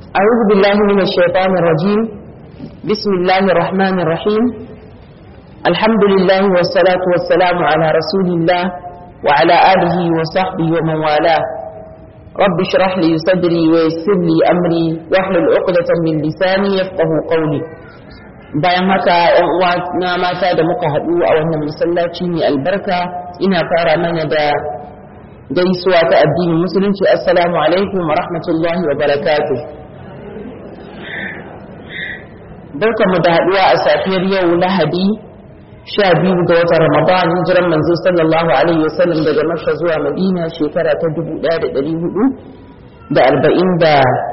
أعوذ بالله من الشيطان الرجيم بسم الله الرحمن الرحيم الحمد لله والصلاة والسلام على رسول الله وعلى آله وصحبه ومن والاه رب اشرح لي صدري ويسر لي أمري واحلل عقدة من لساني يفقه قولي bayan haka ‘yan uwa na mata da muka haɗu a wannan masallaci mai albarka ina fara mana da gaisuwa ta addinin musulunci assalamu alaikum wa rahmatullahi wa barakatuh barkamu da haɗuwa a safiyar yau lahadi sha biyu ga watan ramadan hijiran manzo sallallahu alaihi wasallam daga makka zuwa madina shekara ta dubu ɗaya da ɗari hudu da arba'in da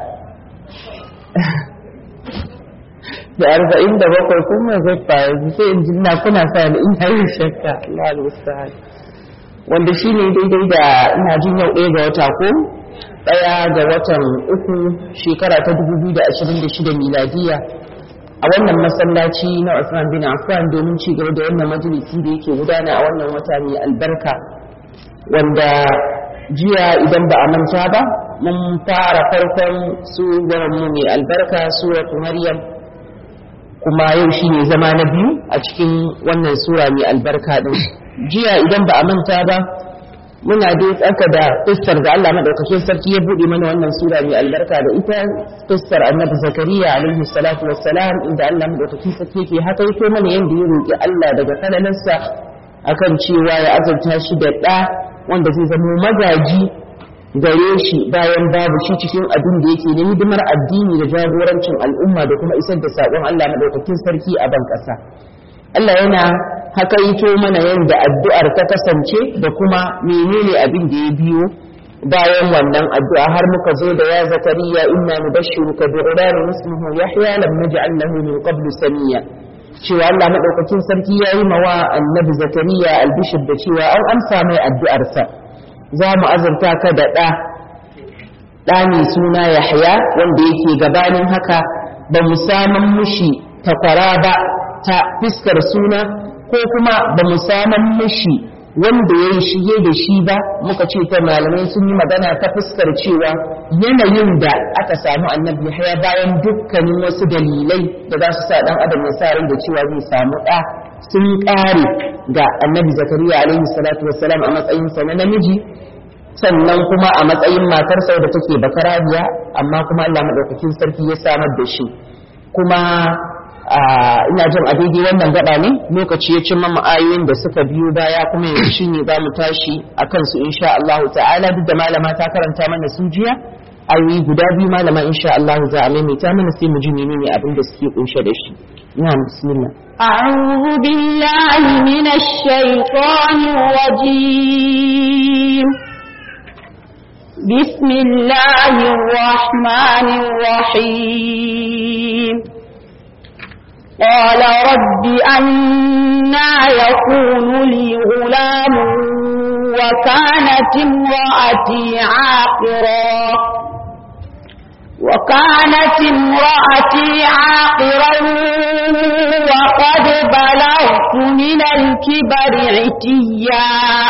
da arba'in da bakwai kuma zai faru sai in jinna kuna sa ni in yi shakka Allah al-musta'an wanda shine daidai da ina jin yau ɗaya ga wata ko ɗaya ga watan uku shekara ta 2026 miladiya a wannan masallaci na Usman bin Affan domin ci gaba da wannan majalisi da yake gudana a wannan wata mai albarka wanda jiya idan ba a manta ba mun fara farkon surar mu mai albarka suratu Maryam kuma yau shine zama na biyu a cikin wannan sura mai albarka din jiya idan ba a manta ba muna dai tsaka da fuskar da Allah madaukakin sarki ya bude mana wannan sura mai albarka da ita fuskar annabi zakariya alaihi salatu wassalam inda Allah madaukakin sarki yake haka yake mana yanda ya roki Allah daga kanalansa akan cewa ya azurta shi da ɗa wanda zai zama magaji gare shi bayan babu shi cikin abin da yake na hidimar addini da jagorancin al'umma da kuma isar da saƙon Allah madaukakin sarki a ban ƙasa Allah yana hakaito mana yadda addu'ar ta kasance da kuma menene abin da ya biyo bayan wannan addu'a har muka zo da ya zakariya inna nubashshiruka bi ghulamin ismuhu yahya lam naj'al lahu min qablu samiya cewa Allah madaukakin sarki yayi mawa annabi zakariya albishir da cewa an amsa mai addu'arsa za mu azurta ka da ɗa ɗa mai suna yahya wanda yake gabanin haka ba mu saman mushi takwara ba ta fiskar suna ko kuma ba mu saman mushi wanda ya yi shige da shi ba muka ce ta malamai sun yi magana ta fuskar cewa yanayin da aka samu annabi haya bayan dukkanin wasu dalilai da za su sa dan adam ya sa rai da cewa zai samu ɗa sun ƙare ga annabi zakariya alaihi salatu wassalam a matsayinsa na namiji sannan kuma a matsayin matarsa da take bakarabiya amma kuma Allah madaukakin sarki ya samar da shi kuma ina jin a daidai wannan gaba ne lokaci ya cimma ayoyin da suka biyo baya kuma yanzu shi ne za mu tashi a kansu insha Allah ta'ala duk da malama ta karanta mana su jiya ayoyi guda biyu malama insha Allah za a maimaita mana sai mu ji menene abin da suke kunshe da shi ina bismillah أعوذ بالله من الشيطان الرجيم بسم الله الرحمن الرحيم قال رب أنا يكون لي غلام وكانت امرأتي عاقرا وكانت امرأتي عاقرا وقد بلغت من الكبر عتيا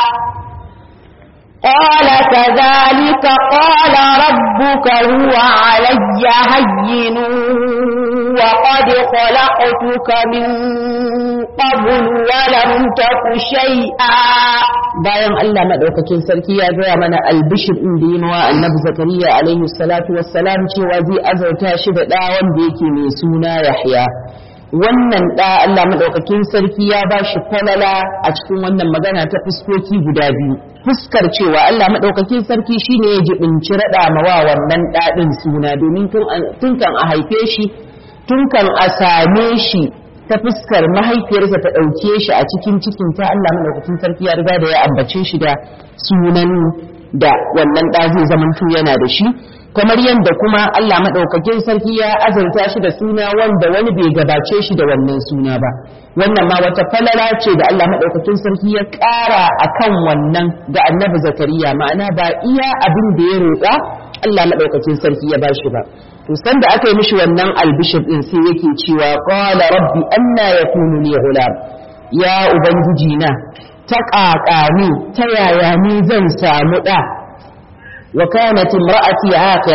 قال كذلك قال ربك هو علي هين وقد خلقتك من قبل ولم تك شيئا bayan Allah madaukakin sarki ya gaya mana albishir din da yimawa annabi zakariya alaihi salatu wassalam cewa zai azauta shi da ɗa wanda yake mai suna yahya wannan ɗa Allah madaukakin sarki ya ba shi falala a cikin wannan magana ta fuskoki guda biyu fuskar cewa Allah madaukakin sarki shine ya jibinci raɗa mawa wannan ɗaɗin suna domin tun kan a haife shi tun kan a same shi ta fuskar mahaifiyarsa ta ɗauke shi a cikin cikin ta Allah madaukakin sarki ya riga da ya ambace shi da sunan da wannan ɗa zai zamanto yana da shi kamar yadda kuma Allah madaukakin sarki ya azurta shi da suna wanda wani bai gabace shi da wannan suna ba wannan ma wata falala ce da Allah madaukakin sarki ya ƙara akan wannan ga annabi zakariya ma'ana ba iya abin da ya roƙa Allah madaukakin sarki ya bashi ba to san da aka yi mishi wannan albishir din sai yake cewa qala rabbi anna yakunu li ghulam ya ubangiji na ta ƙaƙani ta yaya ni zan samu ɗa wa kanat imra'ati aqira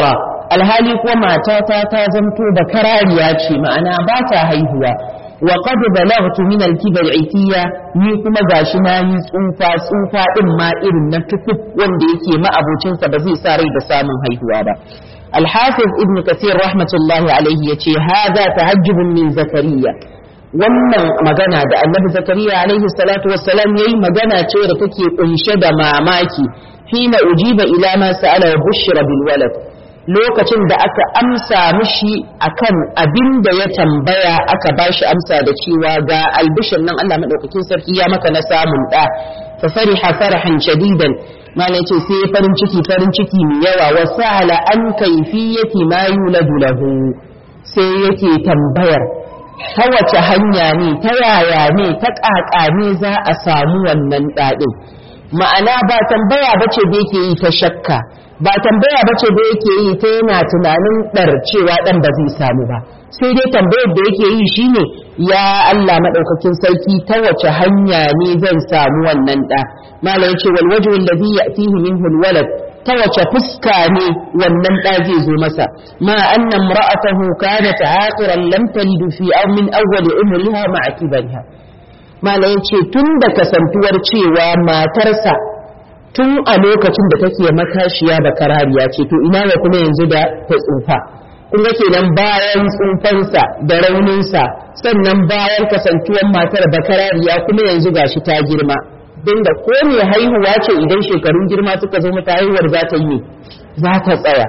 alhali kuwa matata ta zamto da karariya ce ma'ana ba ta haihuwa wa qad balaghtu min al-kibar itiya ni kuma gashi na yi tsufa tsufa din ma irin na tukub wanda yake ma'abocin sa ba zai sa rai da samun haihuwa ba al-hafiz ibn kathir rahmatullahi alayhi yace hadha tahajjubun min zakariya wannan magana da annabi zakariya alaihi salatu wassalam yayi magana ce da take kunshe da mamaki hina ujiba ila ma sa'ala wa bushra bil walad lokacin da aka amsa mishi akan abin da ya tambaya aka bashi amsa da cewa ga albishin nan Allah madaukakin sarki ya maka na samun da fa fariha farahan shadidan malai ce sai farin ciki farin ciki mai yawa wa sa'ala an kayfiyati ma yuladu lahu sai yake tambayar ta wace hanya ne ta yaya ne ta ƙaƙa ne za a samu wannan ɗaɗin ma'ana ba tambaya ba ce da yake yi ta shakka ba tambaya ba ce da yake yi ta yana tunanin ɗar cewa ɗan ba zai samu ba sai dai tambayar da yake yi shine ya Allah maɗaukakin sarki ta wace hanya ne zan samu wannan ɗa malam yace wal wajhu alladhi ya'tihi minhu alwalad ta wace fuska ne wannan ɗa zai zo masa ma anna imra'atahu kanat aqiran lam talid fi aw min awwal umriha ma'a kibariha malam yace tun da kasantuwar cewa matarsa tun a lokacin da take matashiya da karariya ce to ina ga kuma yanzu da ta tsufa kun ga kenan bayan tsufansa da rauninsa sannan bayan kasantuwar matar da karariya kuma yanzu gashi ta girma don da ko mai haihuwa ce idan shekarun girma suka zo mata haihuwar za ta yi za ta tsaya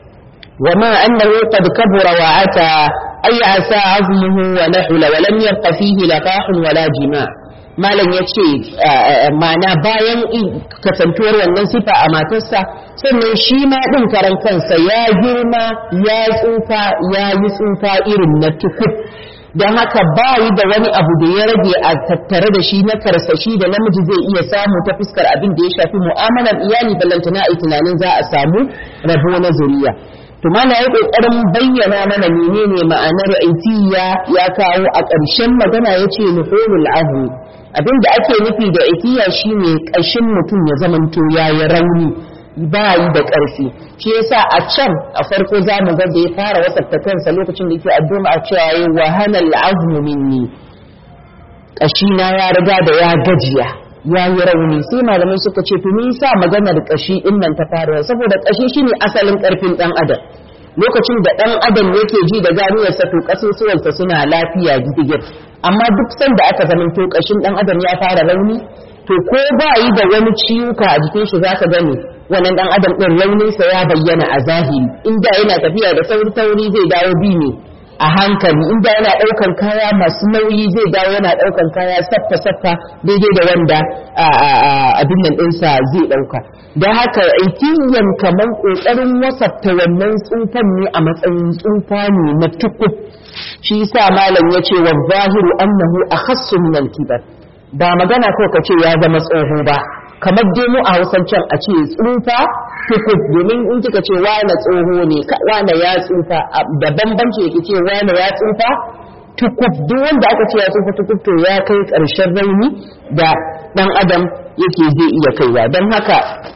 wa ma annahu qad kabura wa ata ay asa azmuhu wa nahula wa lam yabqa fihi laqahun wala jima' malam yace mana bayan kasantuwar wannan sifa a matarsa sannan shi ma din karan kansa ya girma ya tsufa ya yi tsufa irin na tukub don haka ba yi da wani abu da ya rage a tattare da shi na karsashi da namiji zai iya samu ta fuskar abin da ya shafi mu'amalar iyali ballantana a tunanin za a samu rabo na zuriya to mana ya kokarin bayyana mana menene ma'anar aitiya ya kawo a ƙarshen magana ya ce nuhulul ahli abin da ake nufi da aitiya shine ƙashin mutum ya zamanto yayi rauni ba yi da ƙarfi shi yasa a can a farko za mu ga da ya fara wasafta kansa lokacin da yake addu'a a cewa yi wahana al'azmu minni ƙashina ya riga da ya gajiya ya yi rauni sai malamai suka ce to me yasa maganar ƙashi din nan ta fara saboda ƙashi shine asalin ƙarfin ɗan adam lokacin da ɗan adam yake ji da ganiyarsa to ƙasusuwansa suna lafiya gidigir amma duk sanda aka zamanto ƙashin ɗan adam ya fara rauni to ko ba yi da wani ciwuka a jikin shi zaka gani wannan dan adam din rauninsa ya bayyana a zahiri inda yana tafiya da sauri sauri zai dawo bi ne a hankali inda yana daukan kaya masu nauyi zai dawo yana daukan kaya saffa saffa daidai da wanda abin nan ɗinsa zai dauka don haka aikiyan kamar kokarin wasafta wannan tsufan ne a matsayin tsufa ne na tukub shi yasa malam yace wa zahiru annahu akhassu min al-kibar ba magana ko ka ce ya zama tsoho ba kamar dai mu a hausan can a ce tsufa tukub domin in kika ce wane tsoho ne wane ya tsufa da bambanci yake ce wane ya tsufa tukub duk wanda aka ce ya tsufa tukub to ya kai ƙarshen rauni da ɗan adam yake zai iya kaiwa don haka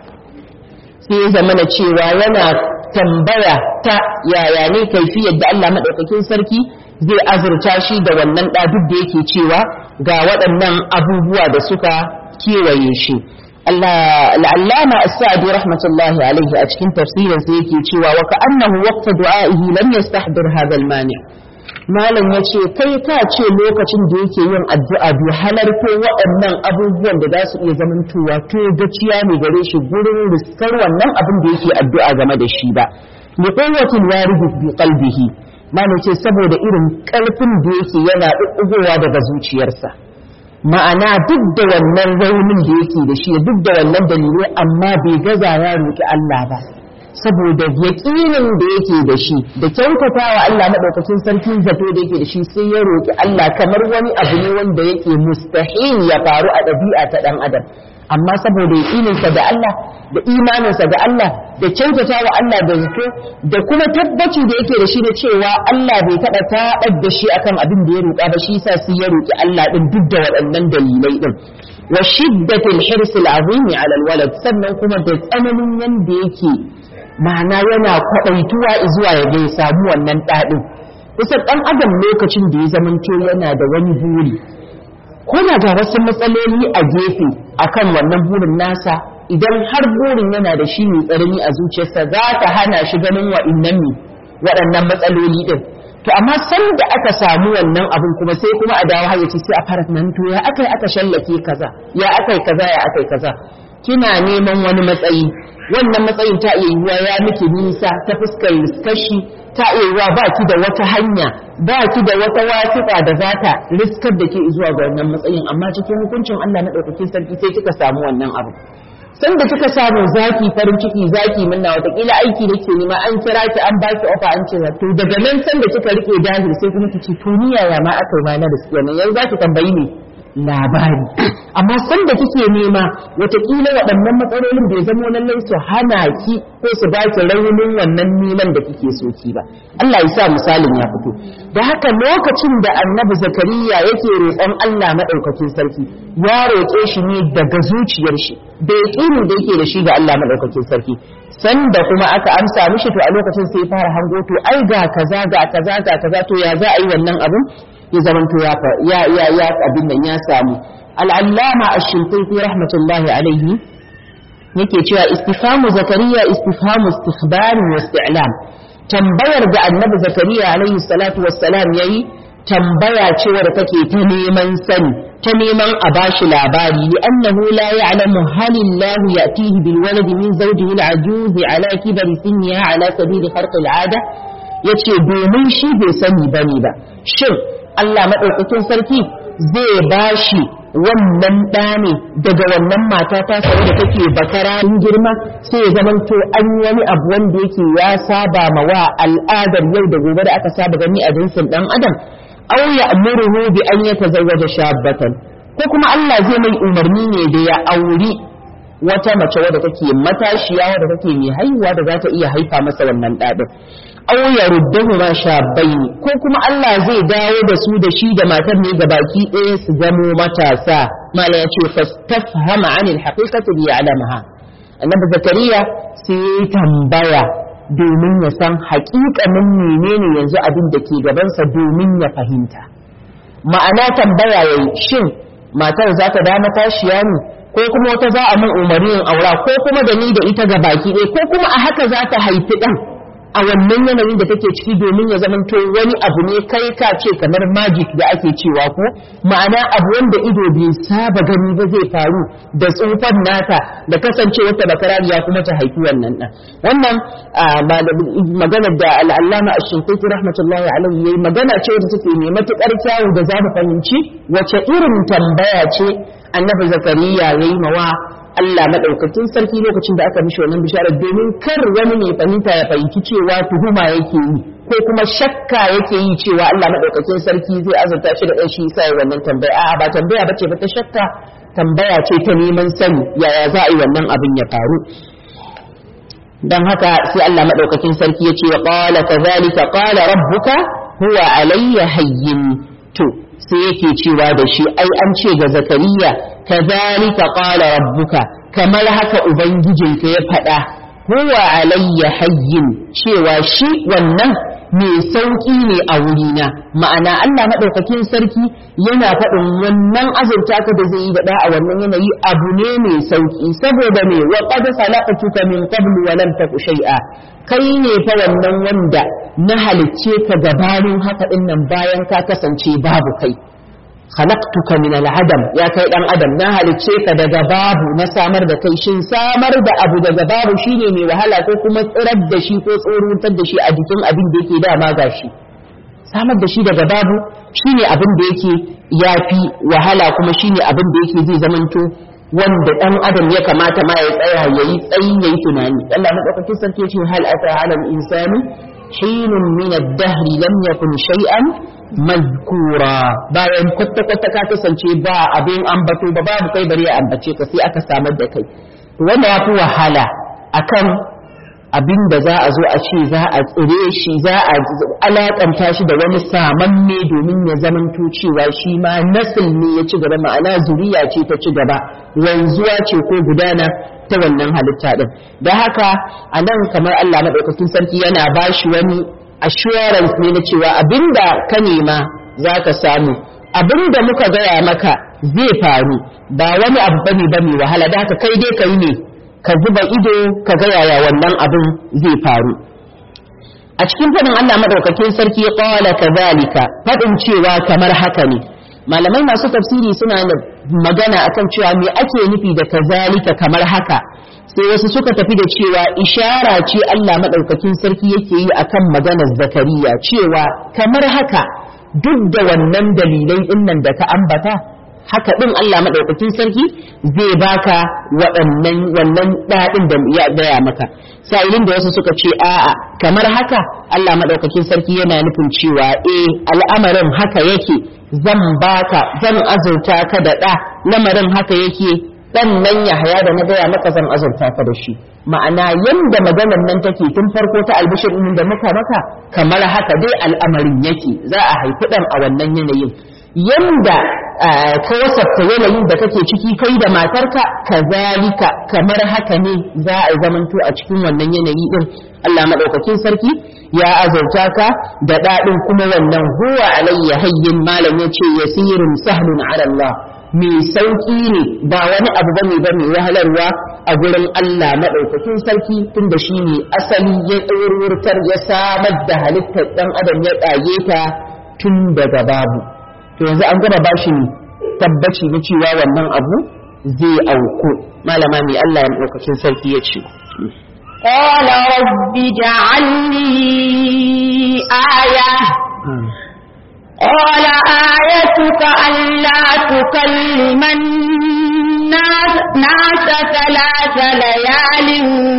sai ya zama cewa yana tambaya ta yaya ne kaifiyar da Allah maɗaukakin sarki zai azurta shi da wannan ɗa duk da yake cewa ga waɗannan abubuwa da suka kewaye shi al'allama as-sa'di rahmatullahi alaihi a cikin tafsirin sa yake cewa wa ka'annahu waqta du'a'ihi lam yastahdir hadha al-mani' malam yace kai ka ce lokacin da yake yin addu'a bi halarto waɗannan abubuwan da za su iya zamantowa to gaciya ne gare shi gurin riskar wannan abin da yake addu'a game da shi ba li quwwatil warid bi qalbihi malam ce saboda irin ƙarfin da yake yana ɗuɗɗugowa daga zuciyarsa ma'ana duk da wannan raunin da yake da shi duk da wannan dalilai amma bai gaza ya roƙi Allah ba saboda yaƙinin da yake da shi da kyautatawa Allah maɗaukakin sarki zato da yake da shi sai ya roƙi Allah kamar wani abu ne wanda yake mustahil ya faru a ɗabi'a ta ɗan adam amma saboda yaƙininsa da Allah da imaninsa da Allah da kyautata wa Allah da zato da kuma tabbaci da yake da shi na cewa Allah bai taɓa taɓar da shi akan abin da ya roƙa ba shi yasa sai ya roƙi Allah din duk da waɗannan dalilai din wa shiddatil hirsil azimi ala alwalad sannan kuma da tsananin yanda yake ma'ana yana kwaɗaituwa zuwa ya ga ya samu wannan ɗaɗin kusan ɗan adam lokacin da ya zamanto yana da wani buri ko na ga wasu matsaloli a gefe akan wannan burin nasa idan har burin yana da shi mai tsarni a zuciyarsa za ta hana shi ganin wa'innan ne waɗannan matsaloli ɗin to amma san da aka samu wannan abin kuma sai kuma a dawo hayyaci sai a fara nan to ya akai aka shallake kaza ya akai kaza ya akai kaza kina neman wani matsayi wannan matsayin ta iya yiwuwa ya miki nisa ta fuskar riskashi ta iya yiwuwa ba ki da wata hanya ba ki da wata wasiƙa da za ta riskar da ke zuwa ga wannan matsayin amma cikin hukuncin Allah na ɗaukakin sarki sai kika samu wannan abu san da kika samu zaki farin ciki zaki minna watakila aiki da ke nema an kira ki an baki ofa an ce to daga nan san da kika rike dahil sai kuma ki ce to ni yaya ma aka yi ma na riskiya nan yanzu zaki tambayi ne labari amma san da kike nema watakila waɗannan matsalolin bai zama lallai su hana ki ko su ba ki raunin wannan neman da kike so ki ba Allah ya sa misalin ya fito da haka lokacin da annabi zakariya yake roƙon Allah maɗaukakin sarki ya roƙe shi ne daga zuciyar shi da yaƙinin da yake da shi ga Allah maɗaukakin sarki sanda kuma aka amsa mishi to a lokacin sai fara hango to ai ga kaza ga kaza ga kaza to ya za a yi wannan abun ya zamanto ya ya ya ya abin nan ya samu al-allama ash-shinqiti rahmatullahi alaihi yake cewa istifhamu zakariya istifhamu istikhbar wa isti'lam tambayar da annabi zakariya alaihi salatu wassalam yayi tambaya ce wadda take ta neman sani ta neman a bashi labari li annahu la ya'lamu hal Allah ya'tihi bil waladi min zawjihi al-ajuz ala kibari sinniha ala sabili kharq al-'ada yace domin shi bai sani bane ba shin Allah madaukakin sarki zai bashi wannan ɗa ne daga wannan mata ta sau da take bakara in girma sai ya zama to an wani abu wanda yake ya saba ma wa al'adar yau da gobe da aka saba gani a jinsin ɗan adam aw ya'muruhu bi an yatazawwaja shabbatan ko kuma Allah zai mai umarni ne da ya auri wata mace wadda take matashiya wadda take mai haihuwa da za ta iya haifa masa wannan ɗaɗin aw yaruddahu ma shabbaini ko kuma Allah zai dawo da su da shi da matar ne ga baki ɗaya su zamo matasa mala ya ce fastafhama anil haqiqati li ya'lamaha annabi zakariya sai tambaya domin ya san haƙiƙanin menene yanzu abin da ke gabansa domin ya fahimta ma'ana tambaya yayi shin matar za ta da matashiya ne ko kuma wata za a min umarnin aura ko kuma da ni da ita ga baki ɗaya ko kuma a haka za ta haifi ɗan a wannan yanayin da take ciki domin ya zamanto wani abu ne kai ka ce kamar magic da ake cewa ko ma'ana abu wanda ido bai saba gani ba zai faru da tsufan nata da kasance wata bakarariya kuma ta haifi wannan ɗan wannan maganar da al'allama a shinkaiti rahmatullahi alaihi yayi magana ce da take mai matuƙar kyawu da za mu fahimci wace irin tambaya ce annabi zakariya yayi mawa Allah madaukakin sarki lokacin da aka mishi wannan bishara domin kar wani mai fahimta ya fahimci cewa tuhuma yake yi ko kuma shakka yake yi cewa Allah madaukakin sarki zai azurta shi da ɗan shi sai wannan tambaya a'a ba tambaya bace ba ta shakka tambaya ce ta neman sani yaya za a yi wannan abin ya faru dan haka sai Allah madaukakin sarki ya ce wa qala kadhalika qala rabbuka huwa alayya hayyin to sai yake cewa da shi ai an ce ga zakariya kazalika qala rabbuka kamar haka ubangijinka ya faɗa huwa alayya hayyin cewa shi wannan mai sauƙi ne a wurina ma'ana Allah maɗaukakin sarki yana faɗin wannan azurta ka da zai yi da a wannan yanayi abu ne mai sauƙi saboda me wa qad khalaqtuka min qablu wa lam taku shay'a kai ne fa wannan wanda na halicce ka gabanin haka din nan bayan ka kasance babu kai khalaqtuka min al-adam ya kai dan adam na halicce ka daga babu na samar da kai shin samar da abu daga babu shine mai wahala ko kuma tsirar da shi ko tsorutar da shi a jikin abin da yake dama gashi samar da shi daga babu shine abin da yake yafi wahala kuma shine abin da yake zai zamanto wanda dan adam ya kamata ma ya tsaya yayi tsayi yayi tunani Allah madaukakin sarki ya ce hal ata alal insani hinun min ad-dahr lam yakun shay'an mazkura bayan kwata kwata ka kasance ba abin ambato ba babu kai bari ya ambace ka sai aka samar da kai to wanda ya fi wahala akan abin da za a zo a ce za a tsire shi za a alakanta shi da wani samamme domin ya zamanto cewa shi ma nasil ne ya ci gaba ma'ana zuriya ce ta ci gaba wanzuwa ce ko gudana ta wannan halitta din da haka a nan kamar Allah maɗaukakin sarki yana ba shi wani assurance ne na cewa abinda ka nema za ka samu abinda muka gaya maka zai faru ba wani abu bane ba mai wahala da haka kai dai ka yi ne ka zuba ido ka ga yaya wannan abin zai faru a cikin fadin Allah madaukakin sarki ya qala kadhalika fadin cewa kamar haka ne malamai masu tafsiri suna da magana akan cewa me ake nufi da kazalika kamar haka sai wasu suka tafi da cewa ishara ce Allah madaukakin sarki yake yi akan maganar zakariya cewa kamar haka duk da wannan dalilai dinnan da ka ambata haka ɗin Allah maɗaukakin sarki zai baka waɗannan wannan ɗaɗin da ya gaya maka sa'ilin da wasu suka ce a'a kamar haka Allah maɗaukakin sarki yana nufin cewa eh al'amarin haka yake zan baka zan azurta ka da ɗa lamarin haka yake ɗan nan ya haya da na gaya maka zan azurta ka da shi ma'ana yanda maganar nan take tun farko ta albishir ɗin da muka maka kamar haka dai al'amarin yake za a haifi ɗan a wannan yanayin yanda ka wasafta yanayin da kake ciki kai da matarka kazalika kamar haka ne za a zamanto a cikin wannan yanayi din Allah madaukakin sarki ya azurta ka da dadin kuma wannan huwa alayya hayyin malam yace yasirun sahlun ala Allah mai sauki ne ba wani abu bane ba mai wahalarwa a gurin Allah madaukakin sarki tunda shine asali ya tsururtar ya samar da halittar dan adam ya tsage ta tun daga babu to yanzu an gama bashi tabbaci na cewa wannan abu zai auku malama mai Allah ya ɗaukacin sarki ya ce قال رب اجعل لي آية قال آيتك ألا تكلم الناس ثلاث ليال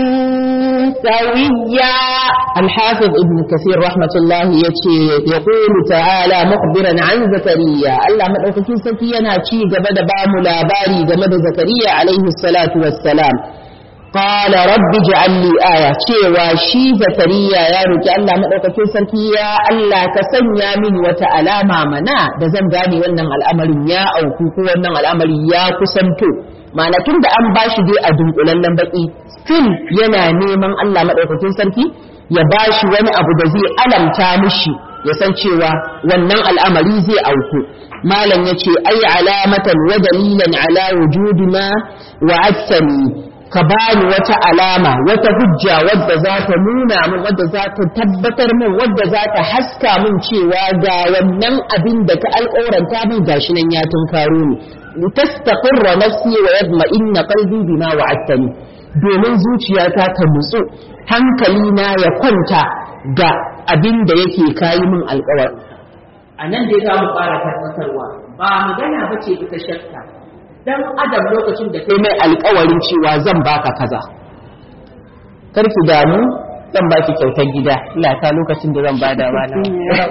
سويا الحافظ ابن كثير رحمة الله يتي يقول تعالى مخبرا عن زكريا الله مدعوكين سكينا تي قبل بام لاباري قبل زكريا عليه الصلاة والسلام قال رب اجعل لي آية cewa shi zakariya ya roki Allah madaukakin sarki ya Allah ka sanya mini wata alama mana da zan gane wannan al'amarin ya auku ko wannan al'amari ya kusanto ma'ana tun da an bashi dai a dunkulallen baki still yana neman Allah madaukakin sarki ya bashi wani abu da zai alamta mishi ya san cewa wannan al'amari zai auku malam yace ai alamatan wa dalilan ala wujudi ma wa'adtani ka bani wata alama wata hujja wadda za ta nuna min wadda za ta tabbatar min wadda za ta haska min cewa ga wannan abin da ka alƙawaranta min gashi nan ya tunkaro ni tastaqirra nafsi wa yadma'inna qalbi bima wa'adtani domin zuciyata ta nutsu hankali na ya kwanta ga abin da yake kayi min alƙawar a nan dai za mu fara tabbatarwa ba magana ba ce ta shakka dan adam lokacin da kai mai alkawarin cewa zan baka kaza karki damu zan baki kyautar gida ina ta lokacin da zan bada bana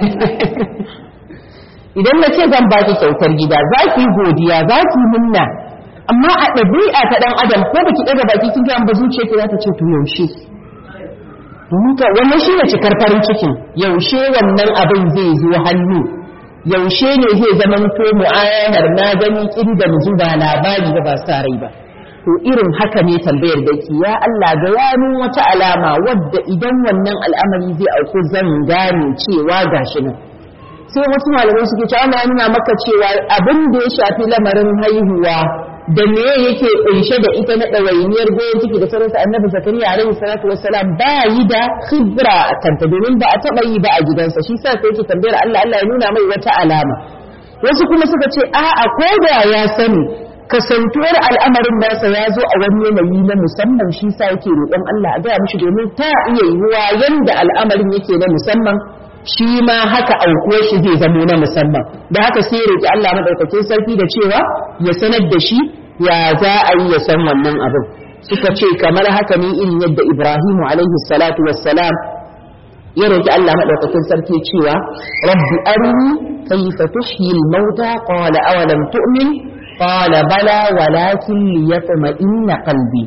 idan na ce zan baki kyautar gida za ki godiya za ki minna amma a ɗabi'a ta ɗan adam ko baki ɗaga baki kin ga ba zuciya ki za ta ce to yaushe domin ka wannan shi ne cikar farin cikin yaushe wannan abin zai zo hannu yaushe ne zai zama to mu'ayanar na gani kin da mu ba labari ba ba sa rai ba to irin haka ne tambayar da ki ya Allah ga yanin wata alama wadda idan wannan al'amari zai auku zan gane cewa gashi nan sai wasu malamai suke cewa Allah ya nuna maka cewa abin da ya shafi lamarin haihuwa da me yake kunshe da ita na ɗawainiyar goyon ciki da sauransa annabi zakariya alaihi salatu wassalam ba yi da khibra a kanta domin ba a taɓa yi ba a gidansa shi sa sai yake tambayar Allah Allah ya nuna mai wata alama wasu kuma suka ce a'a ko da ya sani kasantuwar al'amarin nasa ya zo a wani yanayi na musamman shi sa yake roƙon Allah a gaya mishi domin ta iya yiwuwa yanda al'amarin yake na musamman shi ma haka aukuwar shi zai zamo na musamman da haka sai roƙi Allah madaukakin sarki da cewa ya sanar da shi ya za a yi ya san wannan abin suka ce kamar haka ne irin yadda Ibrahimu alaihi salatu wassalam ya roƙi Allah madaukakin sarki cewa rabbi arini kayfa tuhyi al-mauta qala awalam tu'min qala bala walakin liyatma'inna qalbi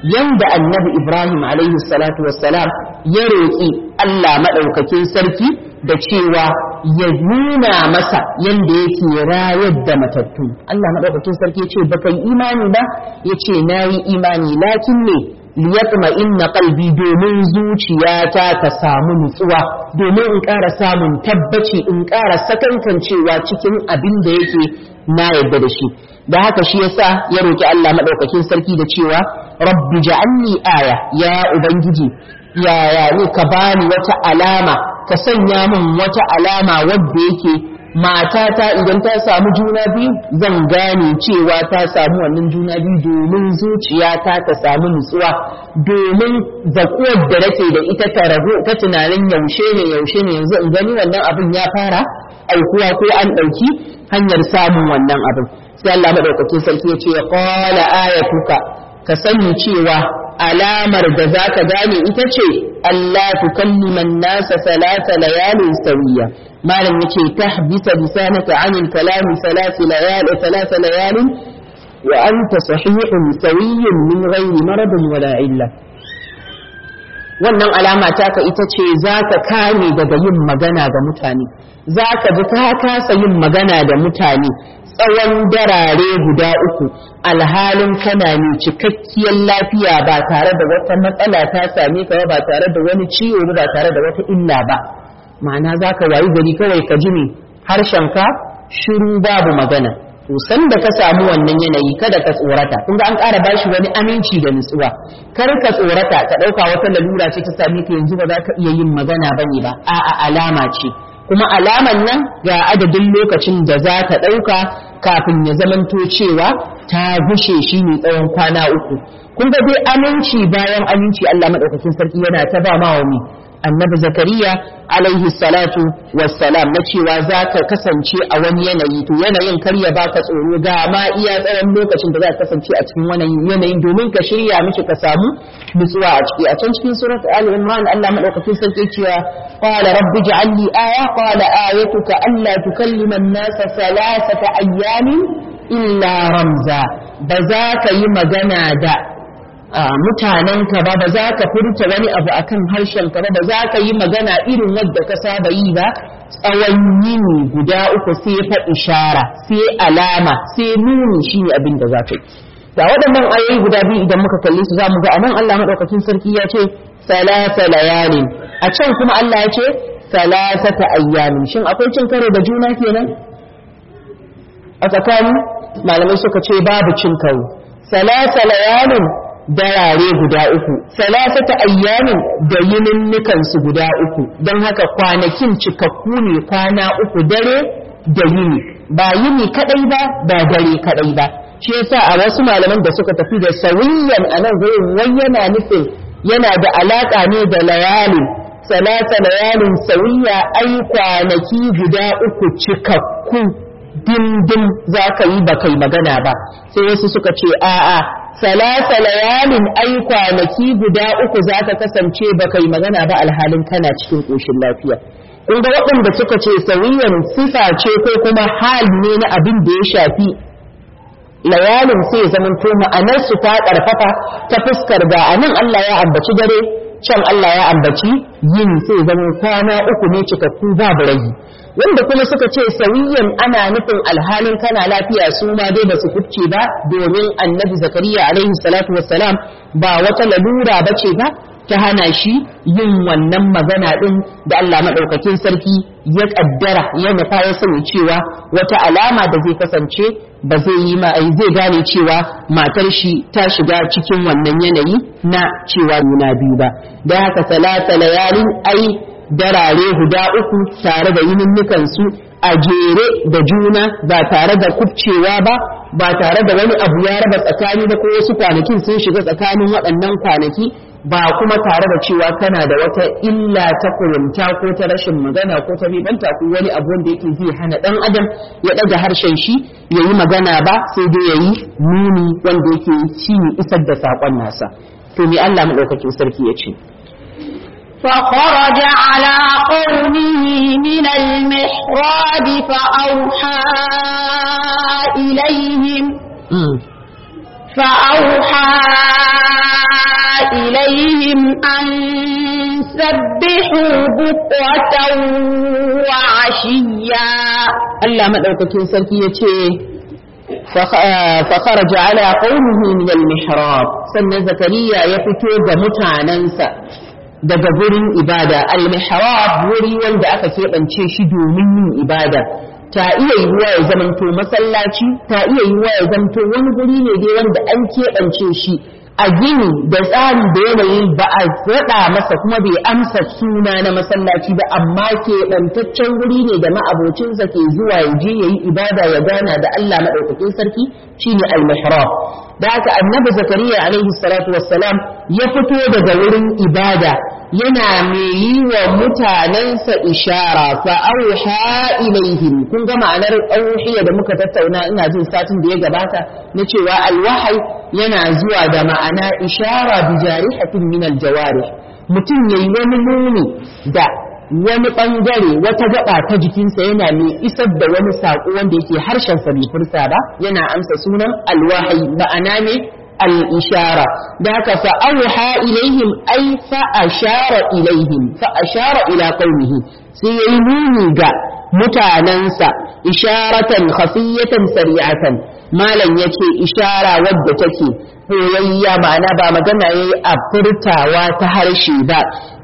yanda annabi Ibrahim alaihi salatu wassalam ya roƙi Allah maɗaukakin sarki da cewa ya nuna masa yanda yake rayar da matattu Allah maɗaukakin sarki ya ce baka yi imani ba ya ce na yi imani lakin ne liyatma inna qalbi domin zuciyata ta samu nutsuwa domin in ƙara samun tabbaci in ƙara sakankancewa cikin abin da yake na yadda da shi da haka shi yasa ya roki Allah madaukakin sarki da cewa rabbi ja'alni aya ya ubangiji ya ya ne ka bani wata alama ka sanya min wata alama wadda yake matata idan ta samu juna biyu zan gane cewa ta samu wannan juna biyu domin zuciyata ta samu nutsuwa domin zakuwar da nake da ita ta ragu ta tunanin yaushe ne yaushe ne yanzu in gani wannan abin ya fara aukuwa ko an ɗauki hanyar samun wannan abin sai Allah madaukakin sarki ya ce qala ayatuka ka sani cewa alamar da za ka gane ita ce Allah tukalliman nasa salata layalin sawiya malam yace tahbisa lisanaka anil kalami salati layal salata layalin wa anta sahihun sawiyyun min ghairi maradin wala illa wannan alama taka ita ce za ka kame daga yin magana ga mutane za ka ji ka kasa yin magana da mutane tsawon darare guda uku alhalin kana ne cikakkiyar lafiya ba tare da wata matsala ta same ka ba tare da wani ciwo ba tare da wata illa ba ma'ana za ka wayi gari kawai ka ji ne harshenka shiru babu magana to san da ka samu wannan yanayi kada ka tsorata kun ga an ƙara bashi wani aminci da nutsuwa kar ka tsorata ka ɗauka wata lalura ce ta same ka yanzu ba za ka iya yin magana bane ba a'a alama ce kuma alaman nan ga adadin lokacin da za ta ɗauka kafin ya zamanto cewa ta gushe shi ne tsawon kwana uku kun ga dai aminci bayan aminci Allah maɗaukakin sarki yana ta ba ma wa annabi zakariya alaihi salatu wassalam na cewa za ka kasance a wani yanayi to yanayin kar ya baka tsoro ga ma iya tsawon lokacin da za ka kasance a cikin wannan yanayin domin ka shirya miki ka samu nutsuwa a ciki a can cikin surat ali imran Allah madaukakin sarki cewa qala rabbi ij'al li aya qala ayatuka alla tukallima an-nasa thalathata ayyamin illa ramza ba za ka yi magana da mutanenka ba ba za ka furta wani abu akan harshenka ba ba za ka yi magana irin wadda ka saba yi ba tsawon yini guda uku sai fa ishara sai alama sai nuni shine abin da za ka yi da waɗannan ayoyi guda biyu idan muka kalli su zamu ga anan Allah madaukakin sarki ya ce salasa layalin a can kuma Allah ya ce salasata ayyamin shin akwai cin karo da juna kenan a tsakani malamai suka ce babu cin karo salasa layalin darare guda uku salasata ayyamin da yininnikan su guda uku don haka kwanakin cikakku ne kwana uku dare da yini ba yini kadai ba ba dare kadai ba shi yasa a wasu malaman da suka tafi da sawiyan a nan gurin wai yana nufin yana da alaka ne da layali salasa layalin sawiya ai kwanaki guda uku cikakku dindin za ka yi ba kai magana ba sai wasu suka ce a'a salasa layalin ai kwanaki guda uku za ka kasance ba kai magana ba alhalin kana cikin ƙoshin lafiya kun ga waɗanda suka ce sauyin sifa ce ko kuma hal ne na abin da ya shafi layalin sai zaman to ma'anar su ta ƙarfafa ta fuskar ga anan Allah ya ambaci dare can Allah ya ambaci yin sai zaman kwana uku ne cikakku babu ragi wanda kuma suka ce sauyin ana nufin alhalin kana lafiya su ma dai ba su kucce ba domin annabi zakariya alaihi salatu wassalam ba wata lalura ba ce ba ta hana shi yin wannan magana din da Allah maɗaukakin sarki ya ƙaddara ya nufa ya sani cewa wata alama da zai kasance ba zai yi ma zai gane cewa matar shi ta shiga cikin wannan yanayi na cewa nuna biyu ba da haka salata layalin ai darare guda uku tare da yininnukan su a jere da juna ba tare da kubcewa ba ba tare da wani abu ya raba tsakani ba ko wasu kwanakin sun shiga tsakanin waɗannan kwanaki ba kuma tare da cewa kana da wata illa ta kurumta ko ta rashin magana ko ta ribanta ko wani abu wanda yake zai hana dan adam ya ɗaga harshen shi ya yi magana ba sai dai ya yi nuni wanda yake shi isar da saƙon nasa to me Allah maɗaukakin sarki ya ce فخرج على قومه من المحراب فأوحى إليهم فأوحى إليهم أن سبحوا بكرة وعشيا Allah maɗaukakin sarki ya ce فخرج على قومه من المحراب sannan zakariya ya fito ga mutanensa daga gurin ibada al-mihrab wuri wanda aka keɓance shi domin yin ibada ta iya yiwuwa ya zamanto masallaci ta iya yiwuwa ya zamanto wani guri ne dai wanda an keɓance shi a gini da tsari da yanayi ba a raɗa masa kuma bai amsa suna na masallaci ba amma keɓantaccen guri ne da ma'abocinsa ke zuwa ya je ya yi ibada ya gana da Allah maɗaukakin sarki shine al-mihrab da haka annabi zakariya alaihi salatu wassalam ya fito daga wurin ibada yana mai yi wa mutanensa ishara fa auha ilaihim kun ga ma'anar auhiya da muka tattauna ina jin satin da ya gabata na cewa alwahai yana zuwa da ma'ana ishara bi jarihatin min aljawarih mutum yayi wani nuni da wani bangare wata gaba ta jikinsa yana mai isar da wani saƙo wanda yake harshen sa bai furta ba yana amsa sunan alwahai ma'ana ne الإشارة ذاك فأوحى إليهم أي فأشار إليهم فأشار إلى قومه سيموني جاء متعننسا إشارة خفية سريعة ما لن يكي إشارة ودتكي هو معنى با مجمع أبرتا وتهرشي با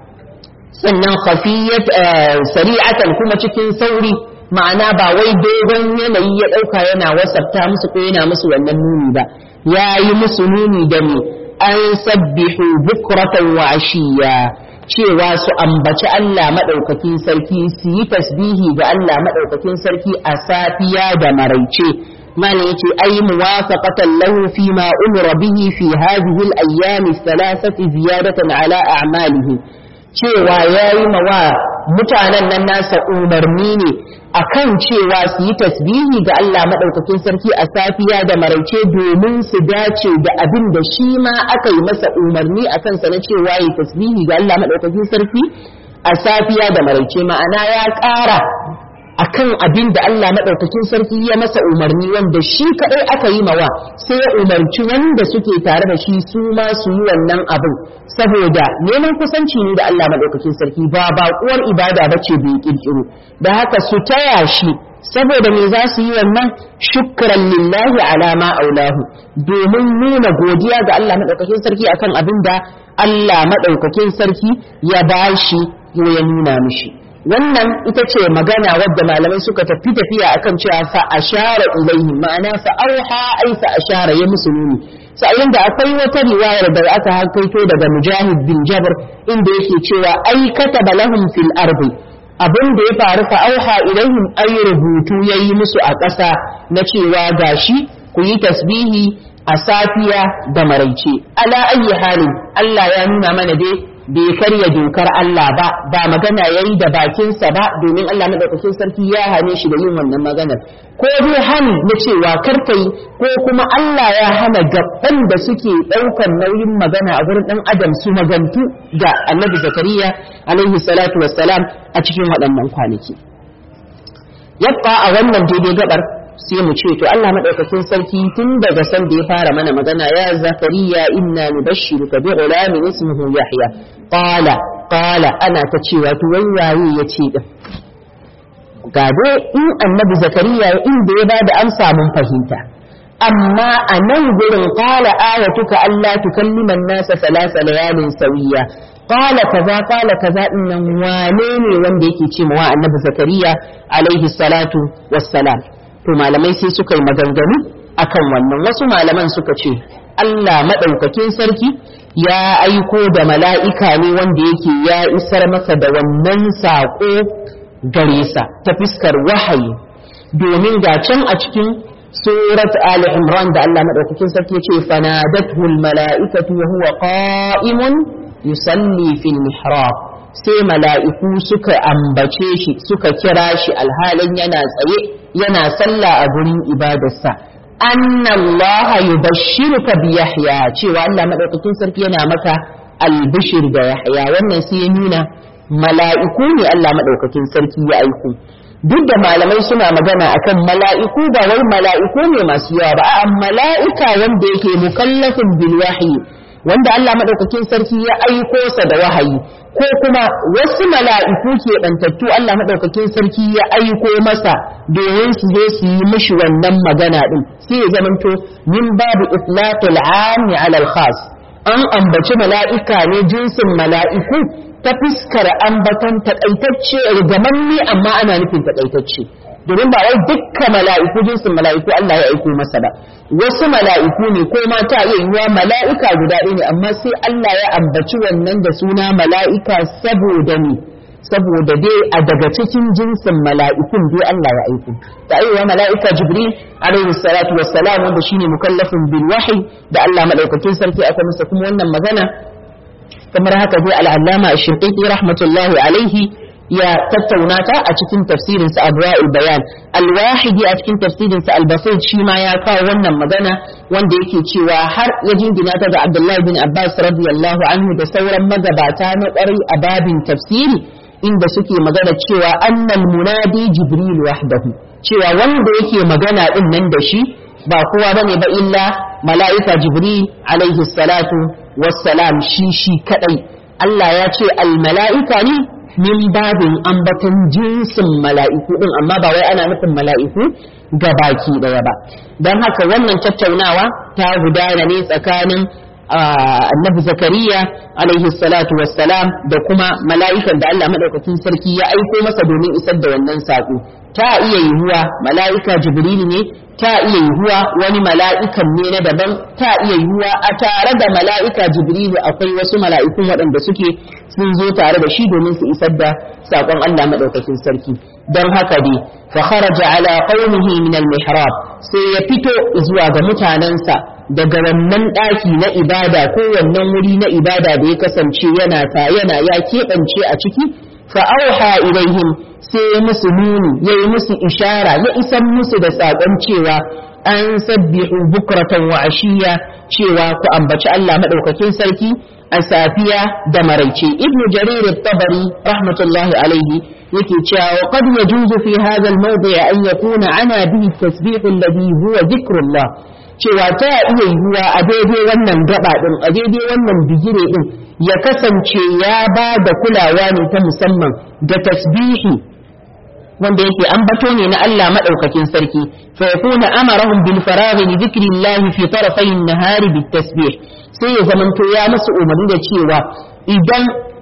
sannan khafiyat sari'atan kuma cikin sauri ma'ana ba wai dogon yanayi ya ɗauka yana wasafta musu ko yana musu wannan nuni ba ya yi musu nuni da me an sabbihu bukratan wa ashiya cewa su ambaci Allah maɗaukakin sarki su yi tasbihi ga Allah maɗaukakin sarki a safiya da maraice mana yace ay muwafaqatan lahu fi ma umira bihi fi hadhihi al-ayyam thalathati ziyadatan ala a'malihi cewa yayi mawa mutanen nan nasa umarni ne akan cewa su yi tasbihi ga Allah maɗaukakin sarki a safiya da maraice domin su dace da abin da shi ma aka yi masa umarni a kansa na cewa yi tasbihi ga Allah maɗaukakin sarki a safiya da maraice ma'ana ya ƙara akan abin da Allah maɗaukakin sarki ya masa umarni wanda shi kaɗai aka yi mawa sai ya umarci wanda suke tare da shi su ma su yi wannan abin saboda neman kusanci ne da Allah maɗaukakin sarki ba baƙuwar ibada ba ce bai ƙirƙiro da haka su taya shi saboda me za su yi wannan shukran lillahi ala ma aulahu domin nuna godiya ga Allah maɗaukakin sarki akan abin da Allah maɗaukakin sarki ya bashi ko ya nuna mishi wannan ita ce magana wadda malamai suka tafi tafiya akan cewa fa ashara ilaihi ma'ana fa auha ai fa ashara ya musu nuni sa'in da akwai wata riwayar da aka hakaito daga mujahid bin jabr inda yake cewa ai kataba lahum fil ardi abin da ya faru fa auha ilaihim ay rubutu yayi musu a ƙasa na cewa gashi ku yi tasbihi a safiya da maraice ala ayyi halin Allah ya nuna mana dai bai karya dokar Allah ba ba magana yayi da bakinsa ba domin Allah madaukakin sarki ya hane shi da yin wannan maganar ko dai hani na cewa karkai ko kuma Allah ya hana gaban da suke ɗaukar nauyin magana a gurin ɗan adam su magantu ga annabi zakariya alaihi salatu wassalam a cikin waɗannan kwanaki yabba a wannan daidai gabar sai mu ce to Allah madaukakin sarki tun daga san da ya fara mana magana ya zakariya inna nubashshiruka bi ghulamin ismuhu yahya qala qala ana ta cewa to wai waye yace din ga dai in annabi zakariya inda ya bada amsa mun fahimta amma a nan gurin qala ayatuka alla tukallima an-nasa thalatha layalin sawiya qala kaza qala kaza dinnan wane ne wanda yake ce wa annabi zakariya alaihi salatu wassalam to malamai sai suka yi maganganu akan wannan wasu malaman suka ce Allah maɗaukakin sarki ya aiko da mala'ika ne wanda yake ya isar masa da wannan saƙo gare sa ta fiskar wahayi domin ga can a cikin surat Ali Imran da Allah maɗaukakin sarki ya ce fanadatul mala'ikatu wa huwa qa'imun yusalli fil mihrab sai mala'iku suka ambace shi suka kira shi alhalin yana tsaye yana sallah a gurin ibadarsa anna Allah yubashshiruka bi Yahya cewa Allah madaukakin sarki yana maka albishir da Yahya wannan sai ya nuna mala'iku ne Allah madaukakin sarki ya aiko duk da malamai suna magana akan mala'iku ba wai mala'iku ne masu yawa ba a mala'ika wanda yake mukallafin bil wahyi wanda Allah madaukakin sarki ya aiko sa da wahayi ko kuma wasu mala'iku ke bantattu Allah madaukakin sarki ya aiko masa domin su zo su yi mishi wannan magana din sai ya zamanto min babu itlaqil 'ami 'ala al-khas an ambaci mala'ika ne jinsin mala'iku ta fuskar ambaton takaitacce rigamanni amma ana nufin takaitacce domin ba wai dukka mala'iku jinsin mala'iku Allah ya aiko masa ba wasu mala'iku ne ko ma ta iya yiwa mala'ika guda ɗaya ne amma sai Allah ya ambaci wannan da suna mala'ika saboda ne saboda dai a daga cikin jinsin mala'ikun dai Allah ya aiko ta aiwa mala'ika jibril alaihi salatu wassalam wanda shine mukallafin bil wahyi da Allah madaukakin sarki aka masa kuma wannan magana kamar haka dai al'allama shirƙiƙi rahmatullahi alaihi ya tattauna ta a cikin tafsirin sa Abra'ul Bayan al-Wahidi a cikin tafsirin sa Al-Basit shi ma ya kawo wannan magana wanda yake cewa har ya jingina ta ga Abdullahi bin Abbas radiyallahu anhu da sauran magabata na ƙwarai a babin tafsiri inda suke magana cewa annal munadi Jibril wahdahu cewa wanda yake magana din nan da shi ba kowa bane ba illa mala'ika Jibril alaihi salatu wassalam shi shi kadai Allah ya ce al-mala'ika ne min babin ambatan jinsin mala'iku din amma ba wai ana nufin mala'iku ga baki daya ba don haka wannan tattaunawa ta gudana ne tsakanin annabi zakariya alaihi salatu wassalam da kuma mala'ikan da Allah madaukakin sarki ya aiko masa domin isar da wannan saƙo ta iya yiwuwa mala'ika jibril ne ta iya yiwuwa wani mala'ikan ne na daban ta iya yiwuwa a tare da mala'ika jibril akwai wasu mala'ikun waɗanda suke sun zo tare da shi domin su isar da saƙon Allah madaukakin sarki don haka dai fa kharaja ala qaumihi min al-mihrab sai ya fito zuwa ga mutanensa daga wannan ɗaki na ibada ko wannan wuri na ibada da ya kasance yana ta yana ya keɓance a ciki fa auha ilaihim sai ya musu nuni ya yi musu ishara ya isan musu da saƙon cewa an sabbihu bukratan wa ashiya cewa ku ambaci Allah madaukakin sarki a safiya da maraice ibnu jarir at-tabari rahmatullahi alaihi yake cewa wa qad yajuzu fi hadha al-mawdi' an yakuna ana bihi tasbih alladhi huwa dhikrullah cewa ta iya yiwuwa a daidai wannan gaba din a daidai wannan bigire din ya kasance ya ba da kulawa ne ta musamman da tasbihi wanda yake ambato ne na Allah madaukakin sarki fa yakuna amarahum bil faraghi li dhikrillah fi tarafay an-nahari bit tasbih sai ya zamanto ya musu umarni da cewa idan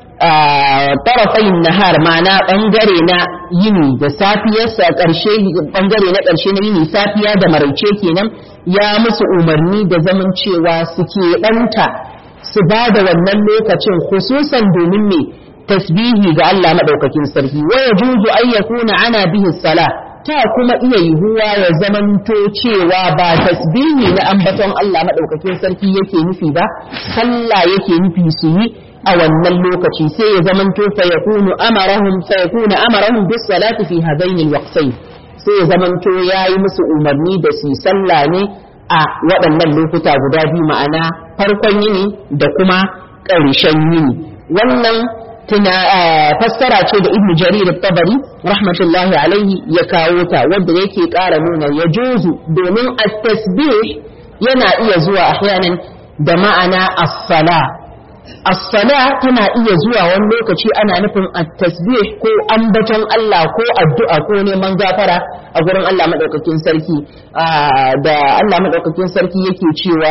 tarafai nahar ma'ana bangare na yini da safiyarsa ƙarshe bangare na ƙarshe na yini safiya da maraice kenan ya musu umarni da zaman cewa suke ɗanta su ba da wannan lokacin khususan domin me tasbihi ga Allah madaukakin sarki wa yajuzu an yakuna ana bihi salah ta kuma iya yiwuwa ya zamanto cewa ba tasbihi na ambaton Allah madaukakin sarki yake nufi ba sallah yake nufi su yi a wannan lokaci sai ya zamanto fa yakunu amarahum fa yakunu amarahum bis salati fi hadaini alwaqtayn sai ya zamanto yayi musu umarni da su sallah ne a waɗannan lokuta guda biyu ma'ana farkon yini da kuma ƙarshen yini wannan tuna fassara ce da ibnu jarir tabari rahmatullahi alaihi ya kawo ta wanda yake ƙara nuna ya juzu domin at-tasbih yana iya zuwa ahyanan da ma'ana as-sala as-sala tana iya zuwa wani lokaci ana nufin at-tasbih ko ambaton Allah ko addu'a ko neman gafara a gurin Allah madaukakin sarki da Allah madaukakin sarki yake cewa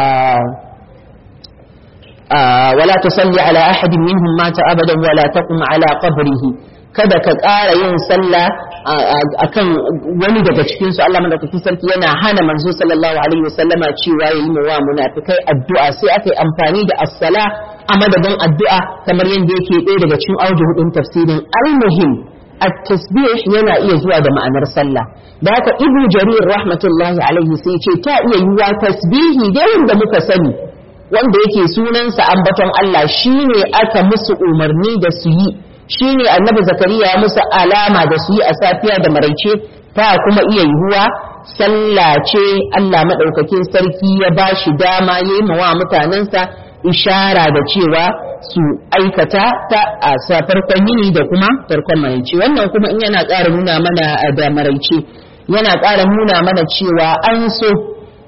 ولا تصلي على أحد منهم مات أبدا ولا تقم على قبره kada ka ƙara yin sallah akan wani daga cikin su Allah madaukakin sarki yana hana manzo sallallahu alaihi wasallama cewa yayi mu wa munafikai addu'a sai aka yi amfani da as-sala a madadin addu'a kamar yadda yake ɗaya daga cikin auji hudun tafsirin al-muhim at-tasbih yana iya zuwa da ma'anar sallah da haka ibnu jarir rahmatullahi alaihi sai ce ta iya yiwa tasbihi da wanda muka sani wanda yake sunansa ambaton Allah shine aka musu umarni da su yi shine annabi zakariya ya musu alama da su yi a safiya da maraice ta kuma iya yiwuwa sallah ce Allah madaukakin sarki ya ba shi dama yayi mawa mutanensa ishara da cewa su aikata ta a farkon yini da kuma farkon maraice wannan kuma in yana ƙara nuna mana da maraice yana ƙara nuna mana cewa an so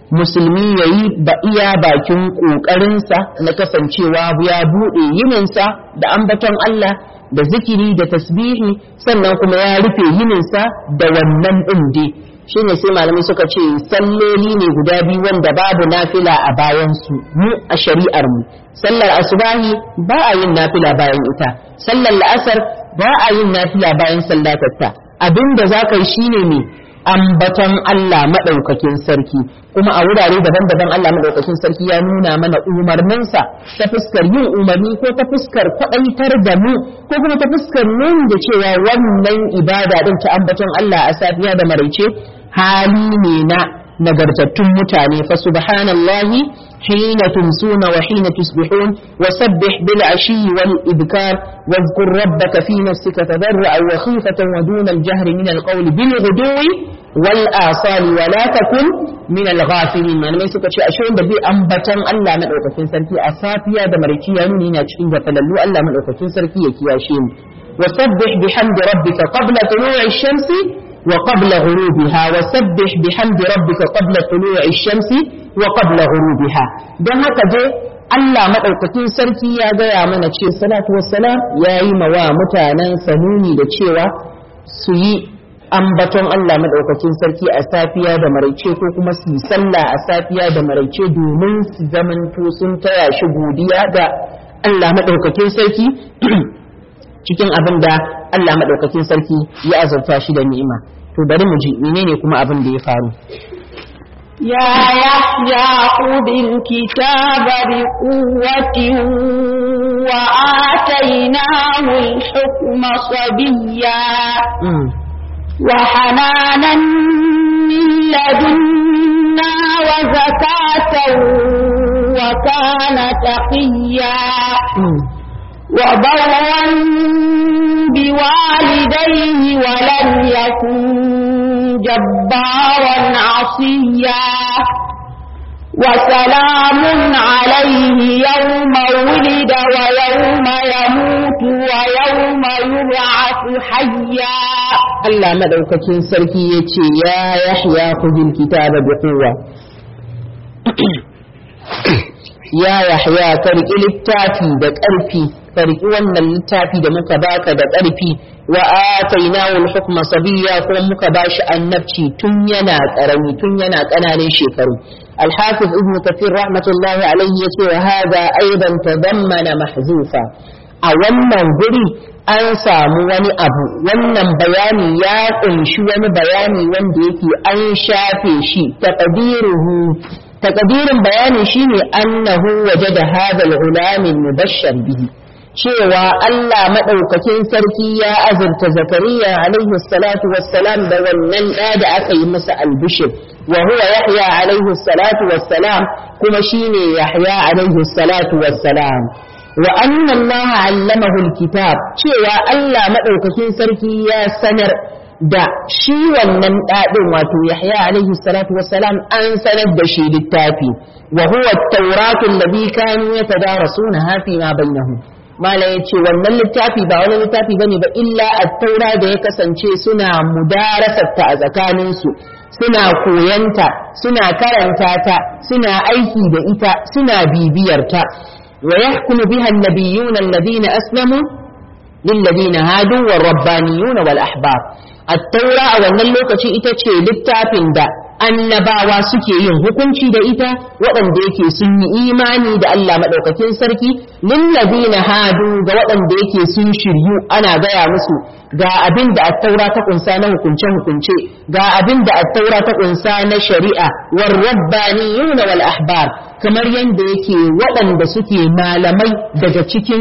musulmi ya yi ba iya bakin ƙoƙarinsa na kasancewa ya buɗe yininsa da ambaton Allah da zikiri da tasbihi sannan kuma ya rufe yininsa da wannan ɗin dai shine sai malamai suka ce salloli ne guda biyu wanda babu nafila a bayansu mu a shari'ar mu sallar asubahi ba a yin nafila bayan ita sallar la'asar ba a yin nafila bayan sallatarta abinda za ka yi shine ne ambaton Allah maɗaukakin sarki kuma a wurare daban-daban Allah maɗaukakin sarki ya nuna mana umarninsa ta fuskar yin umarni ko ta fuskar kwaɗaitar da mu ko kuma ta fuskar nuni da cewa wannan ibada ɗin ta ambaton Allah a safiya da maraice hali ne na nagartattun mutane fa subhanallahi حين تمسون وحين تصبحون وسبح بالعشي والإبكار واذكر ربك في نفسك تضرعا وخيفة ودون الجهر من القول بالغدو والآصال ولا تكن من الغافلين من mai suka ce ashe wanda bai ambatan Allah madaukakin sarki a safiya da marikiya nuni na cikin gafalallu Allah madaukakin sarki ya kiyashe mu wasabbih bihamdi rabbika qabla tulu'i shamsi وقبل غروبها وسبح بحمد ربك قبل طلوع الشمس وقبل غروبها don haka je Allah maɗaukakin sarki ya gaya mana ce salatu wassalam ya yi mawa mutanen sanuni da cewa su yi ambaton Allah maɗaukakin sarki a safiya da maraice ko kuma su yi sallah a safiya da maraice domin su zamanto sun taya shi godiya ga Allah maɗaukakin sarki cikin abin da Allah maɗaukakin sarki ya azurta shi da ni'ima to bari mu ji menene kuma abin da ya faru يا يحيى خذ الكتاب بقوة وآتيناه الحكم صبيا وحنانا من لدنا وزكاة وكان تقيا وبرا بوالديه ولم يكن جبارا عصيا وسلام عليه يوم ولد ويوم يموت ويوم يبعث حيا Allah madaukakin sarki ya ce ya yahya khudil kitaba bi quwwa ya yahya ka riƙi littafi da ƙarfi ka riƙi wannan littafi da muka baka da ƙarfi wa atainahu al-hukma sabiyya kuma muka bashi annabci tun yana ƙarami tun yana ƙananan shekaru al-hafiz ibn kathir rahmatullahi alayhi yace wa hadha aidan tadammana mahzufa a wannan guri an samu wani abu wannan bayani ya kunshi wani bayani wanda yake an shafe shi taqdiruhu taqdirin bayani shine annahu wajada hadha al-ghulam mubashshar bihi cewa Allah madaukakin sarki ya azurta Zakariya alaihi salatu wassalam da wannan da da aka yi masa albishir wa huwa Yahya alaihi salatu wassalam kuma shine Yahya alaihi salatu wassalam wa anna Allah allamahu alkitab cewa Allah madaukakin sarki ya sanar da shi wannan ɗaɗin wato Yahya alaihi salatu wassalam an sanar da shi littafi wa huwa at-tauratu alladhi kanu yatadarasuna fi ma bainahum mala yace wannan littafi ba wani littafi bane ba illa at-taura da ya kasance suna mudarasar ta a tsakanin su suna koyanta suna karanta ta suna aiki da ita suna bibiyar ta wa yahkumu biha an-nabiyyuna alladhina aslamu للذين هادوا والربانيون والأحبار التوراة wannan lokaci ita ce littafin da annabawa suke yin hukunci da ita waɗanda yake sun yi imani da Allah maɗaukakin sarki lillazina hadu ga waɗanda yake sun shiryu ana gaya musu ga abin da attaura ta kunsa na hukunce hukunce ga abin da attaura ta kunsa na shari'a war rabbaniyuna wal ahbar kamar yanda yake waɗanda suke malamai daga cikin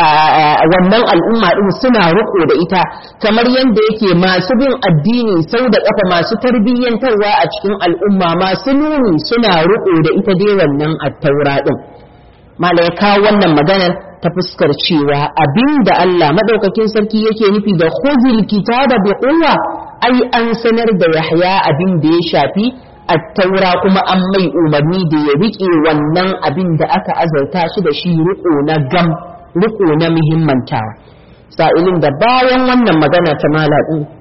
wannan al'umma din suna riko da ita kamar yadda yake masu bin addini sau da kafa masu tarbiyyantarwa a cikin al'umma masu nuni suna riko da ita dai wannan attaura din malaika wannan maganar ta fuskar cewa abinda Allah madaukakin sarki yake nufi da khuzil kitaba bi quwwa ai an sanar da Yahya abin da ya shafi attaura kuma an mai umarni da ya riƙe wannan abin da aka azarta shi da shi riko na gam riko na muhimmantawa sa'ilin da bayan wannan magana ta malaɗin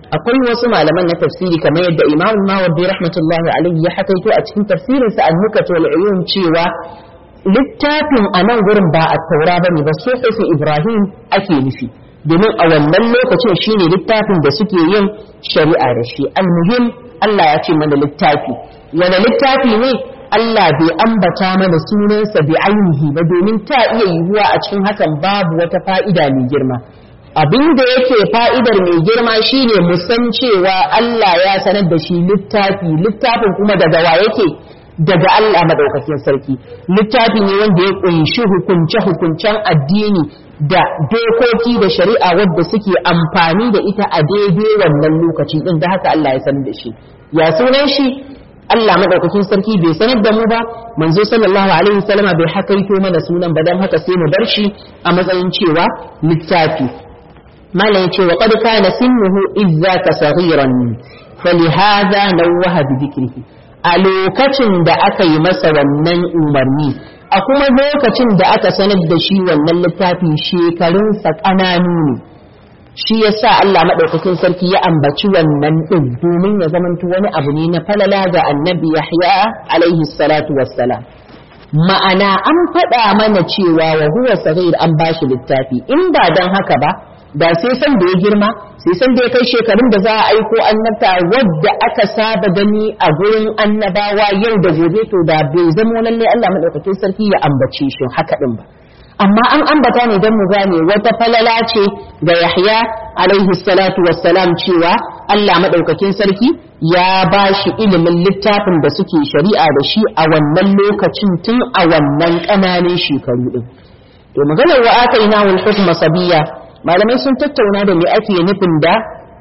akwai wasu malaman na tafsiri kamar yadda Imam Mawardi rahmatullahi alaihi ya hakaito a cikin tafsirinsa An-Nukat wal Uyun cewa littafin a nan gurin ba a taura ba ne ba suhufi Ibrahim ake nufi domin a wannan lokacin shine littafin da suke yin shari'a da shi almuhim Allah ya ce mana littafi wani littafi ne Allah bai ambata mana sunansa bi ainihi ba domin ta iya yiwuwa a cikin hakan babu wata fa'ida mai girma abin da yake fa'idar mai girma shine mu san cewa Allah ya sanar da shi littafi littafin kuma daga wa yake daga Allah madaukakin sarki littafi ne wanda ya kunshi hukunce hukuncen addini da dokoki da shari'a wadda suke amfani da ita a daidai wannan lokaci din da haka Allah ya sanar da shi ya sunan shi Allah madaukakin sarki bai sanar da mu ba manzo sallallahu alaihi wasallama bai hakaito mana sunan ba dan haka sai mu bar shi a matsayin cewa littafi malam yace wa qad kana sinnuhu izzaka saghiran falihadha nawaha bi dhikrihi a lokacin da aka yi masa wannan umarni a kuma lokacin da aka sanar da shi wannan littafi shekarunsa ƙananu ne shi ya sa Allah maɗaukakin sarki ya ambaci wannan ɗin domin ya zamanto wani abu ne na falala ga annabi Yahya alaihi salatu wassalam ma'ana an faɗa mana cewa wa huwa sahih an bashi littafi in ba don haka ba da sai san da ya girma sai san da ya kai shekarun da za a aiko annabta wadda aka saba gani a gurin annabawa yau da gobe to da bai zamo lalle Allah madaukakin sarki ya ambace shi haka din ba amma an ambata ne don mu gane wata falala ce ga Yahya alaihi salatu wassalam cewa Allah madaukakin sarki ya ba shi ilimin littafin da suke shari'a da shi a wannan lokacin tun a wannan ƙananan shekaru din to maganar wa ataina wal hukma sabiyya malamai sun tattauna da me ake nufin da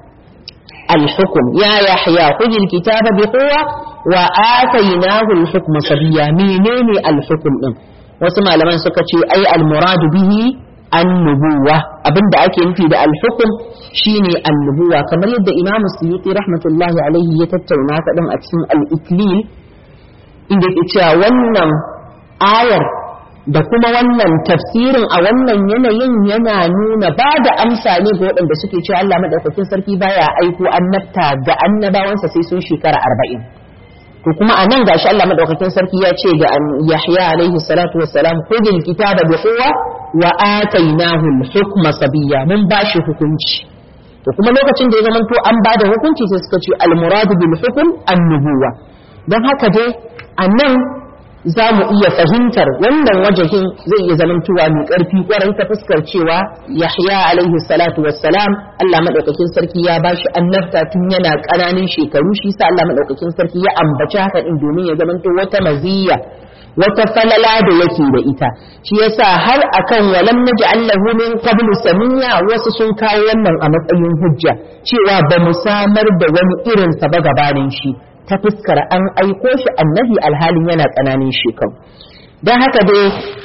al-hukm ya yahya khudil kitaba bi quwwa wa atainahu al-hukm sabiya menene al-hukm din wasu malaman suka ce ai al-murad bihi an-nubuwa abinda ake nufi da al-hukm shine an-nubuwa kamar yadda Imam Suyuti rahmatullahi alaihi ya tattauna ta din a cikin al-iklil inda yake cewa wannan ayar da kuma wannan tafsirin a wannan yanayin yana nuna ba da amsa ne ga waɗanda suke cewa Allah madaukakin sarki baya aiko annabta ga annabawansa sai sun shekara arba'in to kuma a nan gashi Allah madaukakin sarki ya ce ga Yahya alaihi salatu wassalam khudil kitaba bi quwwa wa atainahu al-hukma sabiyya mun bashi hukunci to kuma lokacin da ya zamanto an bada hukunci sai suka ce al-muradu bil hukm an-nubuwa don haka dai a nan za mu iya fahimtar wannan wajahin zai iya zamantowa mai ƙarfi ƙwarai ta fuskar cewa Yahya alaihi salatu wassalam Allah madaukakin sarki ya bashi annabta tun yana ƙananan shekaru shi sa Allah madaukakin sarki ya ambaci haka din domin ya zamanto wata maziyya wata falala da yake da ita shi yasa har akan walam naj'al lahu min qablu samiya wasu sun kawo wannan a matsayin hujja cewa ba mu samar da wani irin sa ba gabanin shi ta fuskar an aiko shi annabi alhalin yana tsananin shekaru don haka dai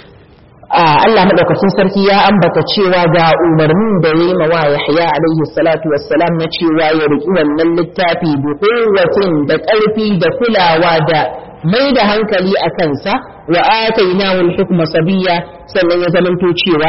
Allah maɗaukacin sarki ya ambata cewa ga umarnin da ya yi mawa Yahya alaihi salatu wassalam na cewa ya riƙi wannan littafi bi kowatin da ƙarfi da kulawa da mai da hankali a kansa wa atainahu al-hukma sabiyya sannan ya zamanto cewa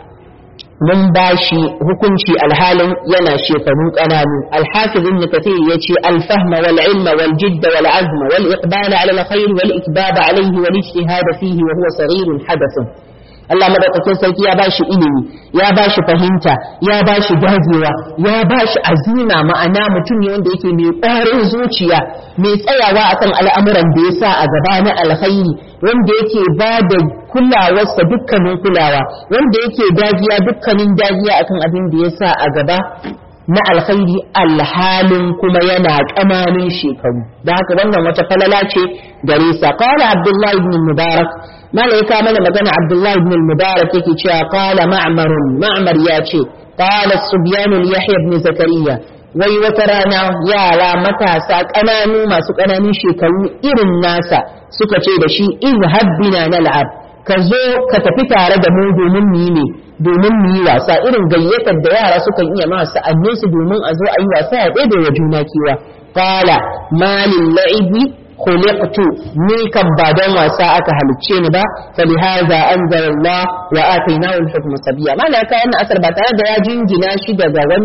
mun ba shi hukunci alhalin yana shekaru ƙananu alhafiz ibn kathir yace alfahma wal ilma wal jidda wal azma wal iqbal ala al khair wal ikbab alayhi wal ijtihad fihi wa huwa saghir hadath Allah madaukakin sarki ya bashi ilimi ya bashi fahimta ya bashi dagewa ya bashi azima ma'ana mutum ne wanda yake mai ƙwarin zuciya mai tsayawa akan al'amuran da ya sa a gaba na alkhairi wanda yake ba da kulawarsa dukkanin kulawa wanda yake dagiya dukkanin dagiya akan abin da ya sa a gaba na alkhairi alhalin kuma yana ƙananin shekaru da haka wannan wata falala ce gare sa qala abdullahi ibn mubarak malaika mana magana abdullahi ibn mubarak yake cewa qala ma'mar ma'mar ya ce qala subyan yahya ibn zakariya wai wata rana yara matasa ƙananu masu ƙananun shekaru irin nasa suka ce da shi izhab bina nal'ab ka zo ka tafi tare da mu domin mu yi ne domin mu yi wasa irin gayyatar da yara sukan iya ma sa'annin su domin a zo a yi wasa ya ɗaya wa juna kewa qala malil la'ibi khuliqtu ni kan ba dan wasa aka halicce ni ba fa lihaza anzala Allah wa atainahu al-hukma sabiya malaka wannan asar ba tare da ya jingina shi daga wani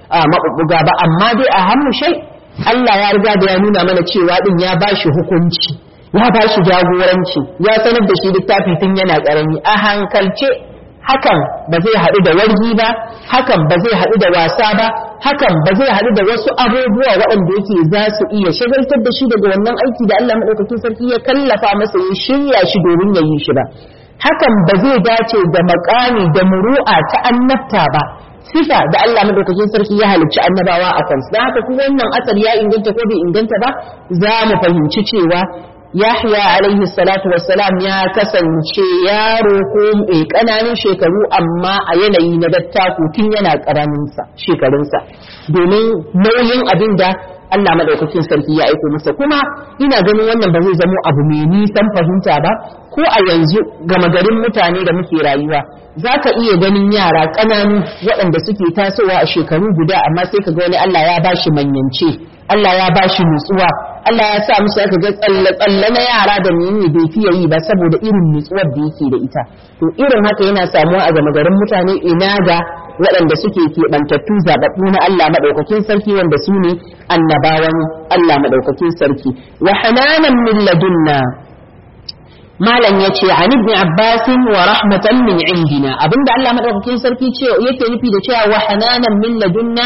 maɓuɓɓuga ba amma dai a hannu shai Allah ya riga da ya nuna mana cewa din ya ba shi hukunci ya ba shi jagoranci ya sanar da shi littafi tun yana ƙarami a hankalce hakan ba zai haɗu da wargi ba hakan ba zai haɗu da wasa ba hakan ba zai haɗu da wasu abubuwa waɗanda yake za su iya shagaltar da shi daga wannan aiki da Allah maɗaukakin sarki ya kallafa masa ya shirya shi domin ya yi shi ba hakan ba zai dace da makami da muru'a ta annabta ba sifa da Allah madaukakin sarki ya halicci annabawa a kansu don haka kuma wannan asar ya inganta ko bai inganta ba za mu fahimci cewa Yahya alaihi salatu wassalam ya kasance yaro ko mai ƙananan shekaru amma a yanayi na dattaku tun yana ƙaraminsa shekarunsa domin nauyin abin da Allah madaukakin sarki ya aiko masa kuma ina ganin wannan ba zai zamo abu mai nisan fahimta ba ko a yanzu gama garin mutane da muke rayuwa za ka iya ganin yara ƙananu waɗanda suke tasowa a shekaru guda amma sai ka ga wani Allah ya bashi manyance Allah ya bashi nutsuwa Allah ya sa musu aka ga tsalle-tsalle na yara da menene bai fiye yi ba saboda irin nutsuwar da yake da ita to irin haka yana samuwa a gama garin mutane ina ga waɗanda suke keɓantattu zaɓaɓɓu na Allah maɗaukakin sarki wanda su ne annabawan Allah maɗaukakin sarki wa hananan min ladunna malam ya ce an ibn abbasin wa rahmatan min indina abinda Allah maɗaukakin sarki ce yake nufi da cewa wa hananan min ladunna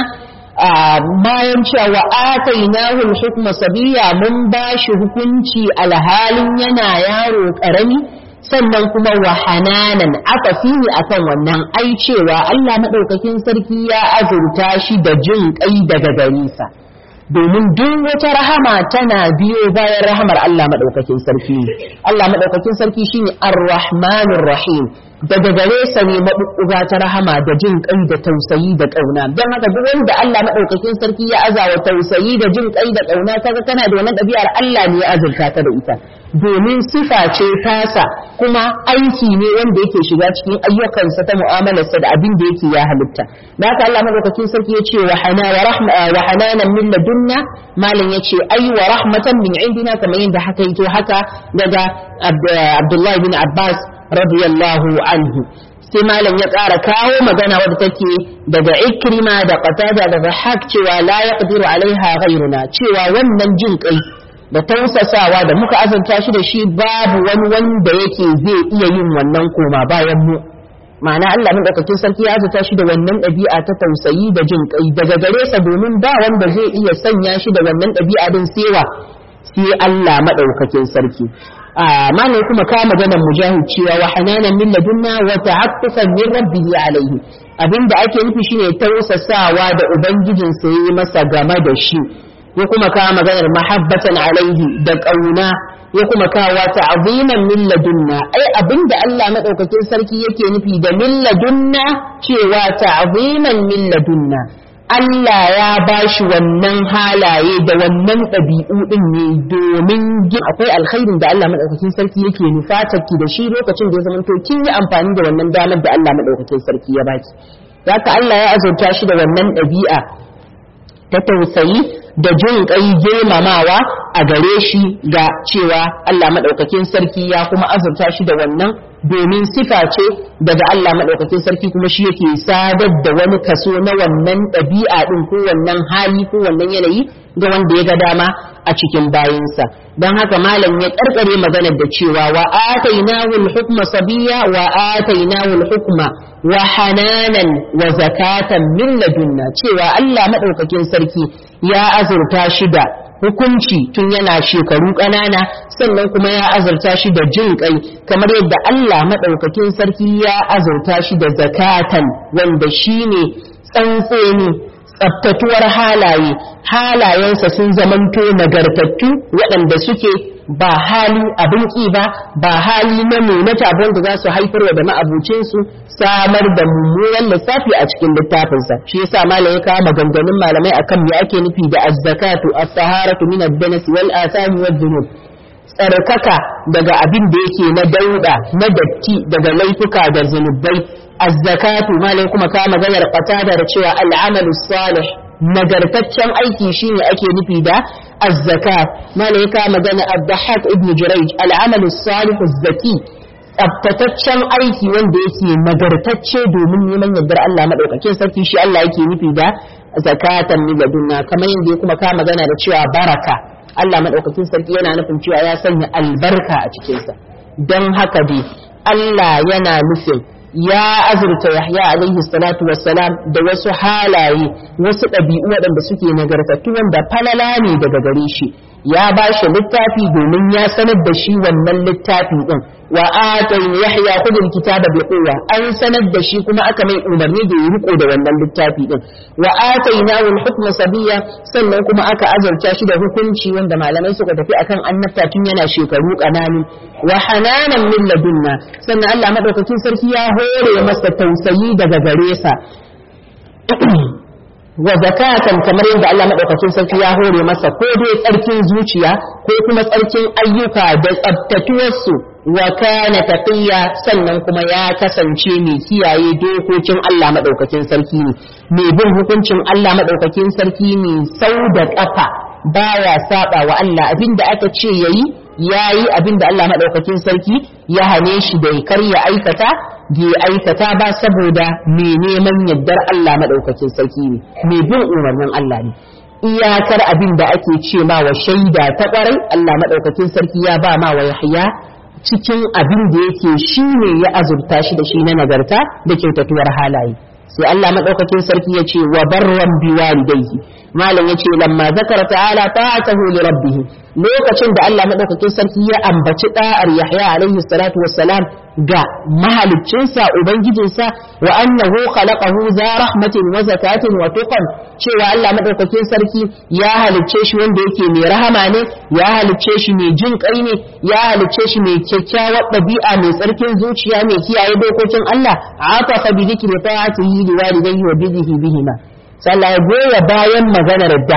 bayan cewa atainahu al-hukma sabiya mun bashi hukunci alhalin yana yaro karami sannan kuma wa hananan aka fini akan wannan ai cewa Allah madaukakin sarki ya azurta shi da jin kai daga gare sa domin duk wata rahama tana biyo bayan rahamar Allah madaukakin sarki Allah madaukakin sarki shine ar-rahmanir rahim daga gare sa ne maɓuɓɓuga ta rahama da jin ƙai da tausayi da ƙauna don haka duk wanda Allah maɗaukakin sarki ya azawa tausayi da jin ƙai da ƙauna kaga kana da wannan ɗabi'ar Allah ne ya azurta ta da ita domin sifa ce tasa kuma aiki ne wanda yake shiga cikin ayyukansa ta mu'amalarsa da abin da yake ya halitta da haka Allah maɗaukakin sarki ya ce wa hana wa rahma wa hananan min ladunna malam ya ce ai wa rahmatan min indina kamar yadda haka yake haka daga Abdullahi bin Abbas radiyallahu anhu sai malam ya ƙara kawo magana wadda take daga ikrima da qatada da rahak cewa la yaqdiru alaiha ghayruna cewa wannan jin kai da tausasawa da muka azanta shi da shi babu wani wanda yake zai iya yin wannan koma bayan mu ma'ana Allah madaukakin sarki ya azata shi da wannan ɗabi'a ta tausayi da jin kai daga gare sa domin ba wanda zai iya sanya shi da wannan ɗabi'a din sewa sai Allah madaukakin sarki ma ne kuma ka maganar mujahid cewa wa hananan min ladunna wa ta'attufan min rabbihi alayhi abinda ake nufi shine tausasawa da ubangijin sa yi masa game da shi ya kuma ka maganar mahabbatan alaihi da kauna ya kuma kawo ta'ziman min ladunna ai abinda Allah madaukakin sarki yake nufi da min ladunna cewa ta'ziman min ladunna Allah ya ba shi wannan halaye da wannan ɗabi'u ɗin ne domin akwai alkhairin da Allah maɗaukakin sarki yake nufatar ki da shi lokacin da ya zama to kin yi amfani da wannan damar da Allah maɗaukakin sarki ya baki. Zaka Allah ya azurta shi da wannan ɗabi'a ta tausayi da jin ƙai girmamawa a gare shi ga cewa Allah maɗaukakin sarki ya kuma azurta shi da wannan domin sifa ce daga Allah maɗaukakin sarki kuma shi yake sadar da wani kaso na wannan ɗabi'a ɗin ko wannan hali ko wannan yanayi ga wanda ya ga dama a cikin bayinsa don haka malam ya ƙarƙare maganar da cewa wa atainahu al-hukma sabiya wa atainahu al-hukma wa hananan wa zakatan min ladunna cewa Allah maɗaukakin sarki ya azurta shi da hukunci tun yana shekaru ƙanana sannan kuma ya azurta shi da jin ƙai kamar yadda Allah maɗaukakin sarki ya azurta shi da zakatan wanda shi ne tsantseni tsaftatuwar halaye halayensa sun zamanto nagartattu waɗanda suke ba hali abin ƙi ba ba hali na nunata wanda za su haifarwa da ma'abucinsu samar da mummunan lissafi a cikin littafinsa shi yasa malam ya kawo maganganun malamai akan me ake nufi da az-zakatu as-saharatu min ad-danas wal athami wad dhunub tsarkaka daga abin da yake na dauda na datti daga laifuka da zunubai az-zakatu malam kuma kawo maganar qatada da cewa al-amalu salih nagartaccen aiki shine ake nufi da az-zakat malaika magana ad-dahhak ibn jurayj al-amalu salih az-zaki tsaftataccen aiki wanda yake nagartacce domin neman yardar Allah madaukakin sarki shi Allah yake nufi da zakatan min ladunna kamar yadda ya kuma ka magana da cewa baraka Allah madaukakin sarki yana nufin cewa ya sanya albarka a cikinsa don haka dai Allah yana nufin ya azurta Yahya alaihi salatu wassalam da wasu halaye wasu ɗabi'u waɗanda suke nagartattu wanda falala ne daga gare shi ya ba shi littafi domin ya sanar da shi wannan littafi din wa atayna yahya khudul kitaba bi quwwa an sanar da shi kuma aka mai umarni da ya riko da wannan littafi din wa atayna al hukma sabiya sannan kuma aka azurta shi da hukunci wanda malamai suka tafi akan annabta tun yana shekaru kananu wa hananan min ladunna sannan Allah madaukakin sarki ya hore masa tausayi daga gare sa wa zakatan kamar yadda Allah madaukakin sarki ya hore masa ko dai tsarkin zuciya ko kuma tsarkin ayyuka da tsabtatuwarsu wa kana taqiya sannan kuma ya kasance mai kiyaye dokokin Allah madaukakin sarki ne mai bin hukuncin Allah madaukakin sarki ne sau da kafa baya saba wa Allah abinda aka ce yayi yayi abinda Allah madaukakin sarki ya hane shi da kar ya aikata bai aikata ba saboda mai neman yardar Allah maɗaukakin sarki ne mai bin umarnin Allah ne iyakar abin da ake ce ma wa shaida ta ƙwarai Allah maɗaukakin sarki ya ba ma wa Yahya cikin abin da yake shi ne ya azurta shi da shi na nagarta da kyautatuwar halaye sai Allah maɗaukakin sarki ya ce wa barran bi walidayhi malam ya ce lamma zakara ta'ala ta'atahu li rabbih lokacin da Allah maɗaukakin sarki ya ambaci da'ar Yahya alaihi salatu wassalam ga mahaliccinsa ubangijinsa wa annahu khalaqahu za rahmatin wa zakatin wa tuqan cewa Allah madaukakin sarki ya halicce shi wanda yake mai rahama ne ya halicce shi mai jin kai ne ya halicce shi mai kyakkyawar ɗabi'a mai tsarkin zuciya mai kiyaye dokokin Allah atafa bi dhikri ta'atihi li walidayhi wa bihi bihima sallah ya goya bayan maganar da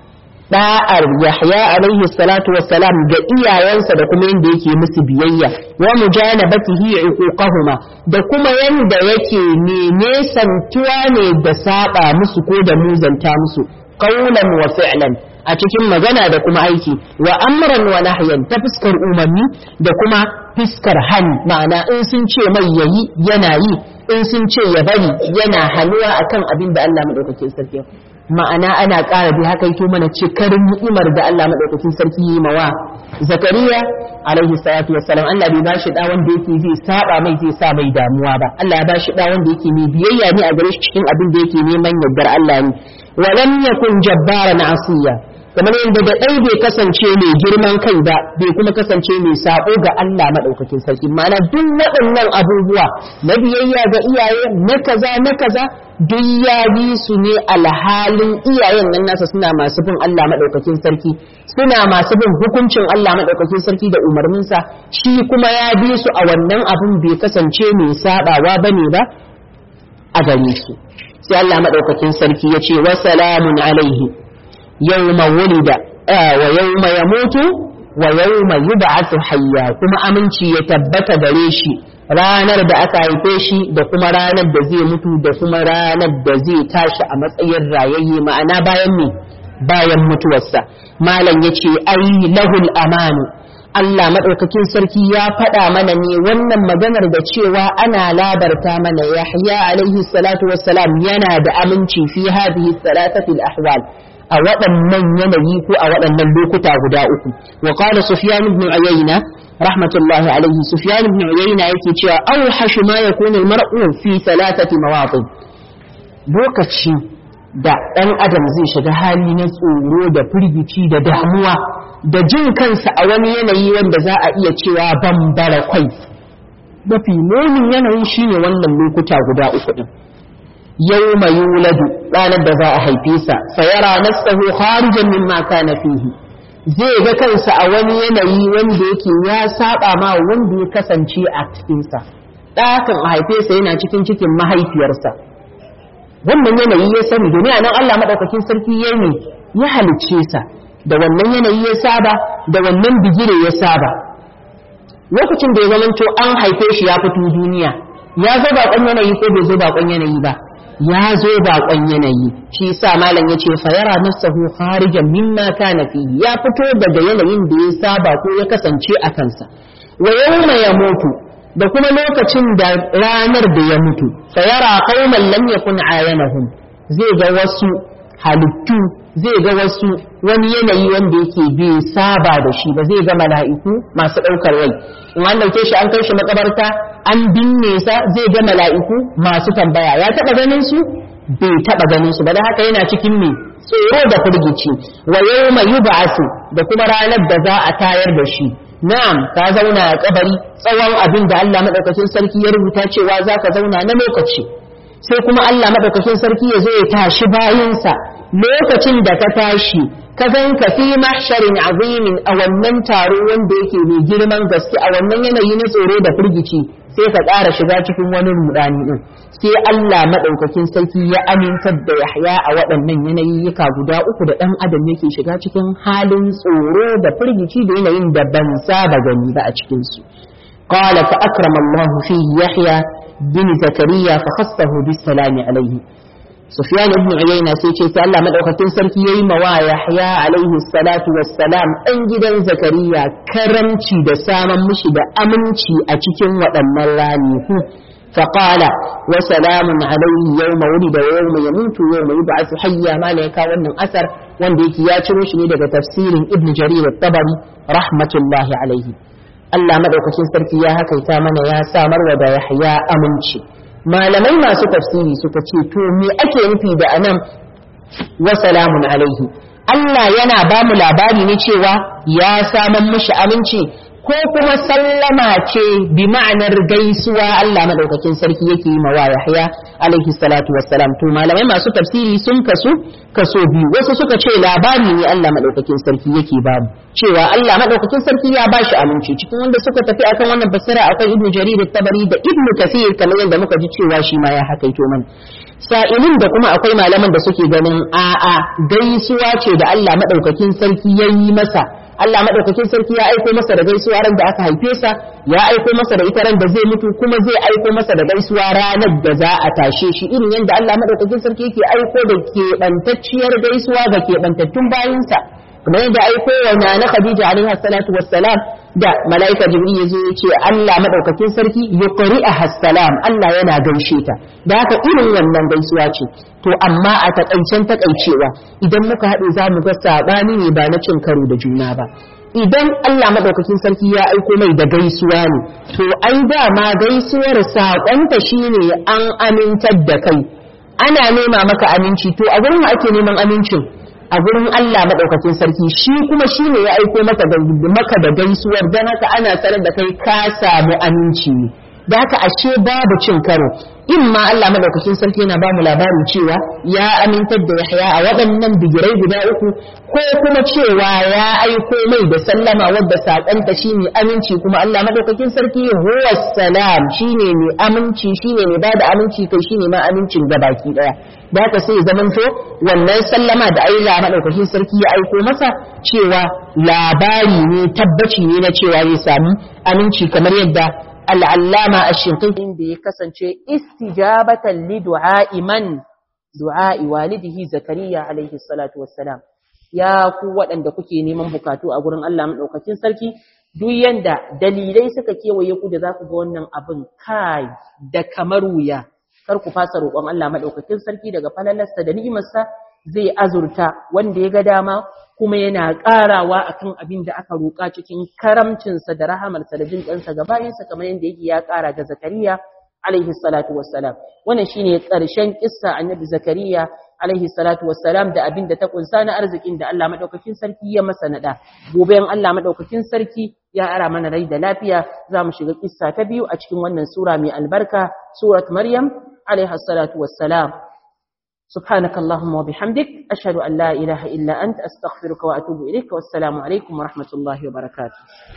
da'ar Yahya alaihi salatu wassalam ga iyayensa da kuma yanda yake musu biyayya wa mujanabatihi uquqahuma da kuma yanda yake ne nesantuwa ne da saba musu ko da muzanta musu qawlan wa fi'lan a cikin magana da kuma aiki wa amran wa nahyan ta fuskar umarni da kuma fuskar hani ma'ana in sun ce mai yayi yana yi in sun ce ya bari yana hanuwa akan abin da Allah madaukakin sarki ma'ana ana ƙara bi haka yake mana cikarin ni'imar da Allah madaukakin sarki yi mawa zakariya alaihi salatu wassalam Allah bai bashi da wanda yake zai saba mai zai sa mai damuwa ba Allah ya bashi da wanda yake mai biyayya ne a gare shi cikin abin da yake neman yardar Allah ne wa lam yakun jabbaran asiya kamar yadda da ɗai bai kasance mai girman kai ba bai kuma kasance mai sako ga Allah maɗaukakin sarki ma'ana duk waɗannan abubuwa na biyayya ga iyaye na kaza na kaza duk ya bi su ne alhalin iyayen nan nasa suna masu bin Allah maɗaukakin sarki suna masu bin hukuncin Allah maɗaukakin sarki da umarninsa shi kuma ya bi su a wannan abun bai kasance mai saɓawa bane ba a gare su sai Allah maɗaukakin sarki ya ce wa salamun alaihi يوم ولد آه ويوم يموت ويوم يبعث حيا كما أمنشي يتبت دريشي ranar da aka haife shi da kuma ranar da zai mutu da kuma ranar da zai tashi a matsayin rayayye ma'ana bayan me bayan mutuwarsa malam ya ce ai lahul amanu Allah maɗaukakin sarki ya faɗa mana ne wannan maganar da cewa ana labarta mana Yahya alaihi salatu wassalam yana da aminci fi hadhihi salatati al-ahwal a waɗannan yanayi ko a waɗannan lokuta guda uku wa qala sufyan ibn uyayna rahmatullahi alaihi sufyan ibn uyayna yake cewa awhashu ma yakunu al-mar'u fi thalathati mawaqif lokaci da ɗan adam zai shiga hali na tsoro da firgici da damuwa da jin kansa a wani yanayi wanda za a iya cewa bambara kwai mafi munin yanayin shine wannan lokuta guda uku din يوم يولد ranar da za a haife sa sayara nafsahu kharijan mimma kana fihi zai ga kansa a wani yanayi wanda yake ya saba ma wanda ya kasance a cikin sa ɗakan a haife sa yana cikin cikin mahaifiyarsa wannan yanayi ya sani domin anan Allah madaukakin sarki ya ne ya halicce sa da wannan yanayi ya saba da wannan bigire ya saba lokacin da ya zamanto an haife shi ya fito duniya ya zo baƙon yanayi ko bai zo baƙon yanayi ba ya zo baƙon yanayi shi sa malam ya ce fa yara nafsahu kharijan mimma kana fihi ya fito daga yanayin da ya saba ko ya kasance a kansa wa yawma yamutu da kuma lokacin da ranar da ya mutu fa yara qauman lam yakun ayanahum zai ga wasu halittu zai ga wasu wani yanayi wanda yake bai saba da shi ba zai ga mala'iku masu ɗaukar rai in an ɗauke shi an kai shi makabarta an binne sa zai ga mala'iku masu tambaya ya taɓa ganin su bai taɓa ganin su ba da haka yana cikin me tsoro da firgici wa yawma yub'asu da kuma ranar da za a tayar da shi na'am ka zauna a kabari tsawon abin da Allah madaukakin sarki ya rubuta cewa zaka zauna na lokaci sai kuma Allah madaukakin sarki ya zo ya tashi bayinsa lokacin da ka tashi ka ganka fi mahsharin azimin a wannan taro wanda yake mai girman gaske a wannan yanayi na tsoro da firgici sai ka ƙara shiga cikin wani rudani din sai Allah madaukakin sarki ya amintar da Yahya a waɗannan yanayiyyuka guda uku da ɗan adam yake shiga cikin halin tsoro da firgici da yanayin da ban saba gani ba a cikin su qala fa akrama Allah fi Yahya bin Zakariya fa khassahu bis salami alaihi Sufyan ibn Uyayna sai ce sai Allah madaukakin sarki yayi mawa Yahya alaihi salatu wassalam dan gidan Zakariya karamci da saman mishi da aminci a cikin waɗannan ranaku فقال وسلام عليه يوم ولد ويوم يموت ويوم يبعث حيا ما لك wannan asar wanda yake ya ciro shi ne daga tafsirin Ibn Jarir at-Tabari rahmatullahi alaihi Allah madaukakin sarki ya hakaita mana ya samar wa da Yahya aminci malamai masu tafsiri suka ce to me ake nufi da anan wa salamun alaihi Allah yana ba mu labari ne cewa ya samar mishi aminci ko kuma sallama ce bi ma'anar gaisuwa Allah madaukakin sarki yake yi mawa Yahya alaihi salatu wassalam to malamai masu tafsiri sun kasu kaso biyu wasu suka ce labari ne Allah madaukakin sarki yake ba mu cewa Allah madaukakin sarki ya bashi aminci cikin wanda suka tafi akan wannan basira akwai Ibn Jarir at-Tabari da Ibn Kathir kamar yadda muka ji cewa shi ma ya hakaito mana sa'ilin da kuma akwai malaman da suke ganin a'a gaisuwa ce da Allah madaukakin sarki ya yi masa Allah madaukakin sarki ya aiko masa da gaisuwa ran da aka haife sa ya aiko masa da ita ran da zai mutu kuma zai aiko masa da gaisuwa ranar da za a tashe shi irin yadda Allah madaukakin sarki yake aiko da keɓantacciyar gaisuwa ga keɓantattun bayinsa kamar yadda aiko wa na Khadija alaiha salatu wassalam da malaika jibril ya zo ya ce Allah madaukakin sarki yuqri'aha salam Allah yana gaishe ta da haka irin wannan gaisuwa ce to amma a takaicen takaicewa idan muka haɗe za mu ga sabani ne ba na cin karo da juna ba idan Allah madaukakin sarki ya aiko mai da gaisuwa ne to ai dama gaisuwar saƙonta shine an amintar da kai ana nema maka aminci to a gurin ake neman amincin a gurin Allah maɗaukakin sarki shi kuma shi ne ya aiko maka da maka da gaisuwar don haka ana sanar da kai ka samu aminci ne da haka ashe babu cin karo in ma Allah maɗaukakin sarki yana ba mu labarin cewa ya amintar da Yahya a waɗannan bigirai guda uku ko kuma cewa ya aiko mai da sallama wadda saƙonta shi ne aminci kuma Allah maɗaukakin sarki huwa salam shi ne mai aminci shi ne mai ba da aminci kai shi ne ma amincin gabaki ɗaya da haka sai zamanto wannan sallama da Allah madaukakin sarki ya aiko masa cewa labari ne tabbaci ne na cewa zai samu aminci kamar yadda al'allama ash-shinqiti da ya kasance istijabatan li du'a'i man du'a'i walidihi zakariya alaihi salatu wassalam ya ku waɗanda kuke neman bukatu a gurin Allah madaukakin sarki duk yanda dalilai suka kewaye ku da za ku ga wannan abin kai da kamar wuya kar ku fasa roƙon Allah madaukakin sarki daga falalarsa da ni'imarsa zai azurta wanda ya ga dama kuma yana ƙarawa akan abin da aka roƙa cikin karamcinsa da rahamarsa da jin ƙansa ga bayansa kamar yadda yake ya ƙara ga Zakariya alaihi salatu wassalam wannan shine ƙarshen kissa annabi Zakariya alaihi salatu wassalam da abin da ta kunsa na arzikin da Allah madaukakin sarki ya masa nada gobe in Allah madaukakin sarki ya ara mana rai da lafiya za mu shiga kissa ta biyu a cikin wannan sura mai albarka surat maryam alaiha salatu wassalam سبحانك اللهم وبحمدك أشهد أن لا إله إلا أنت أستغفرك وأتوب إليك والسلام عليكم ورحمة الله وبركاته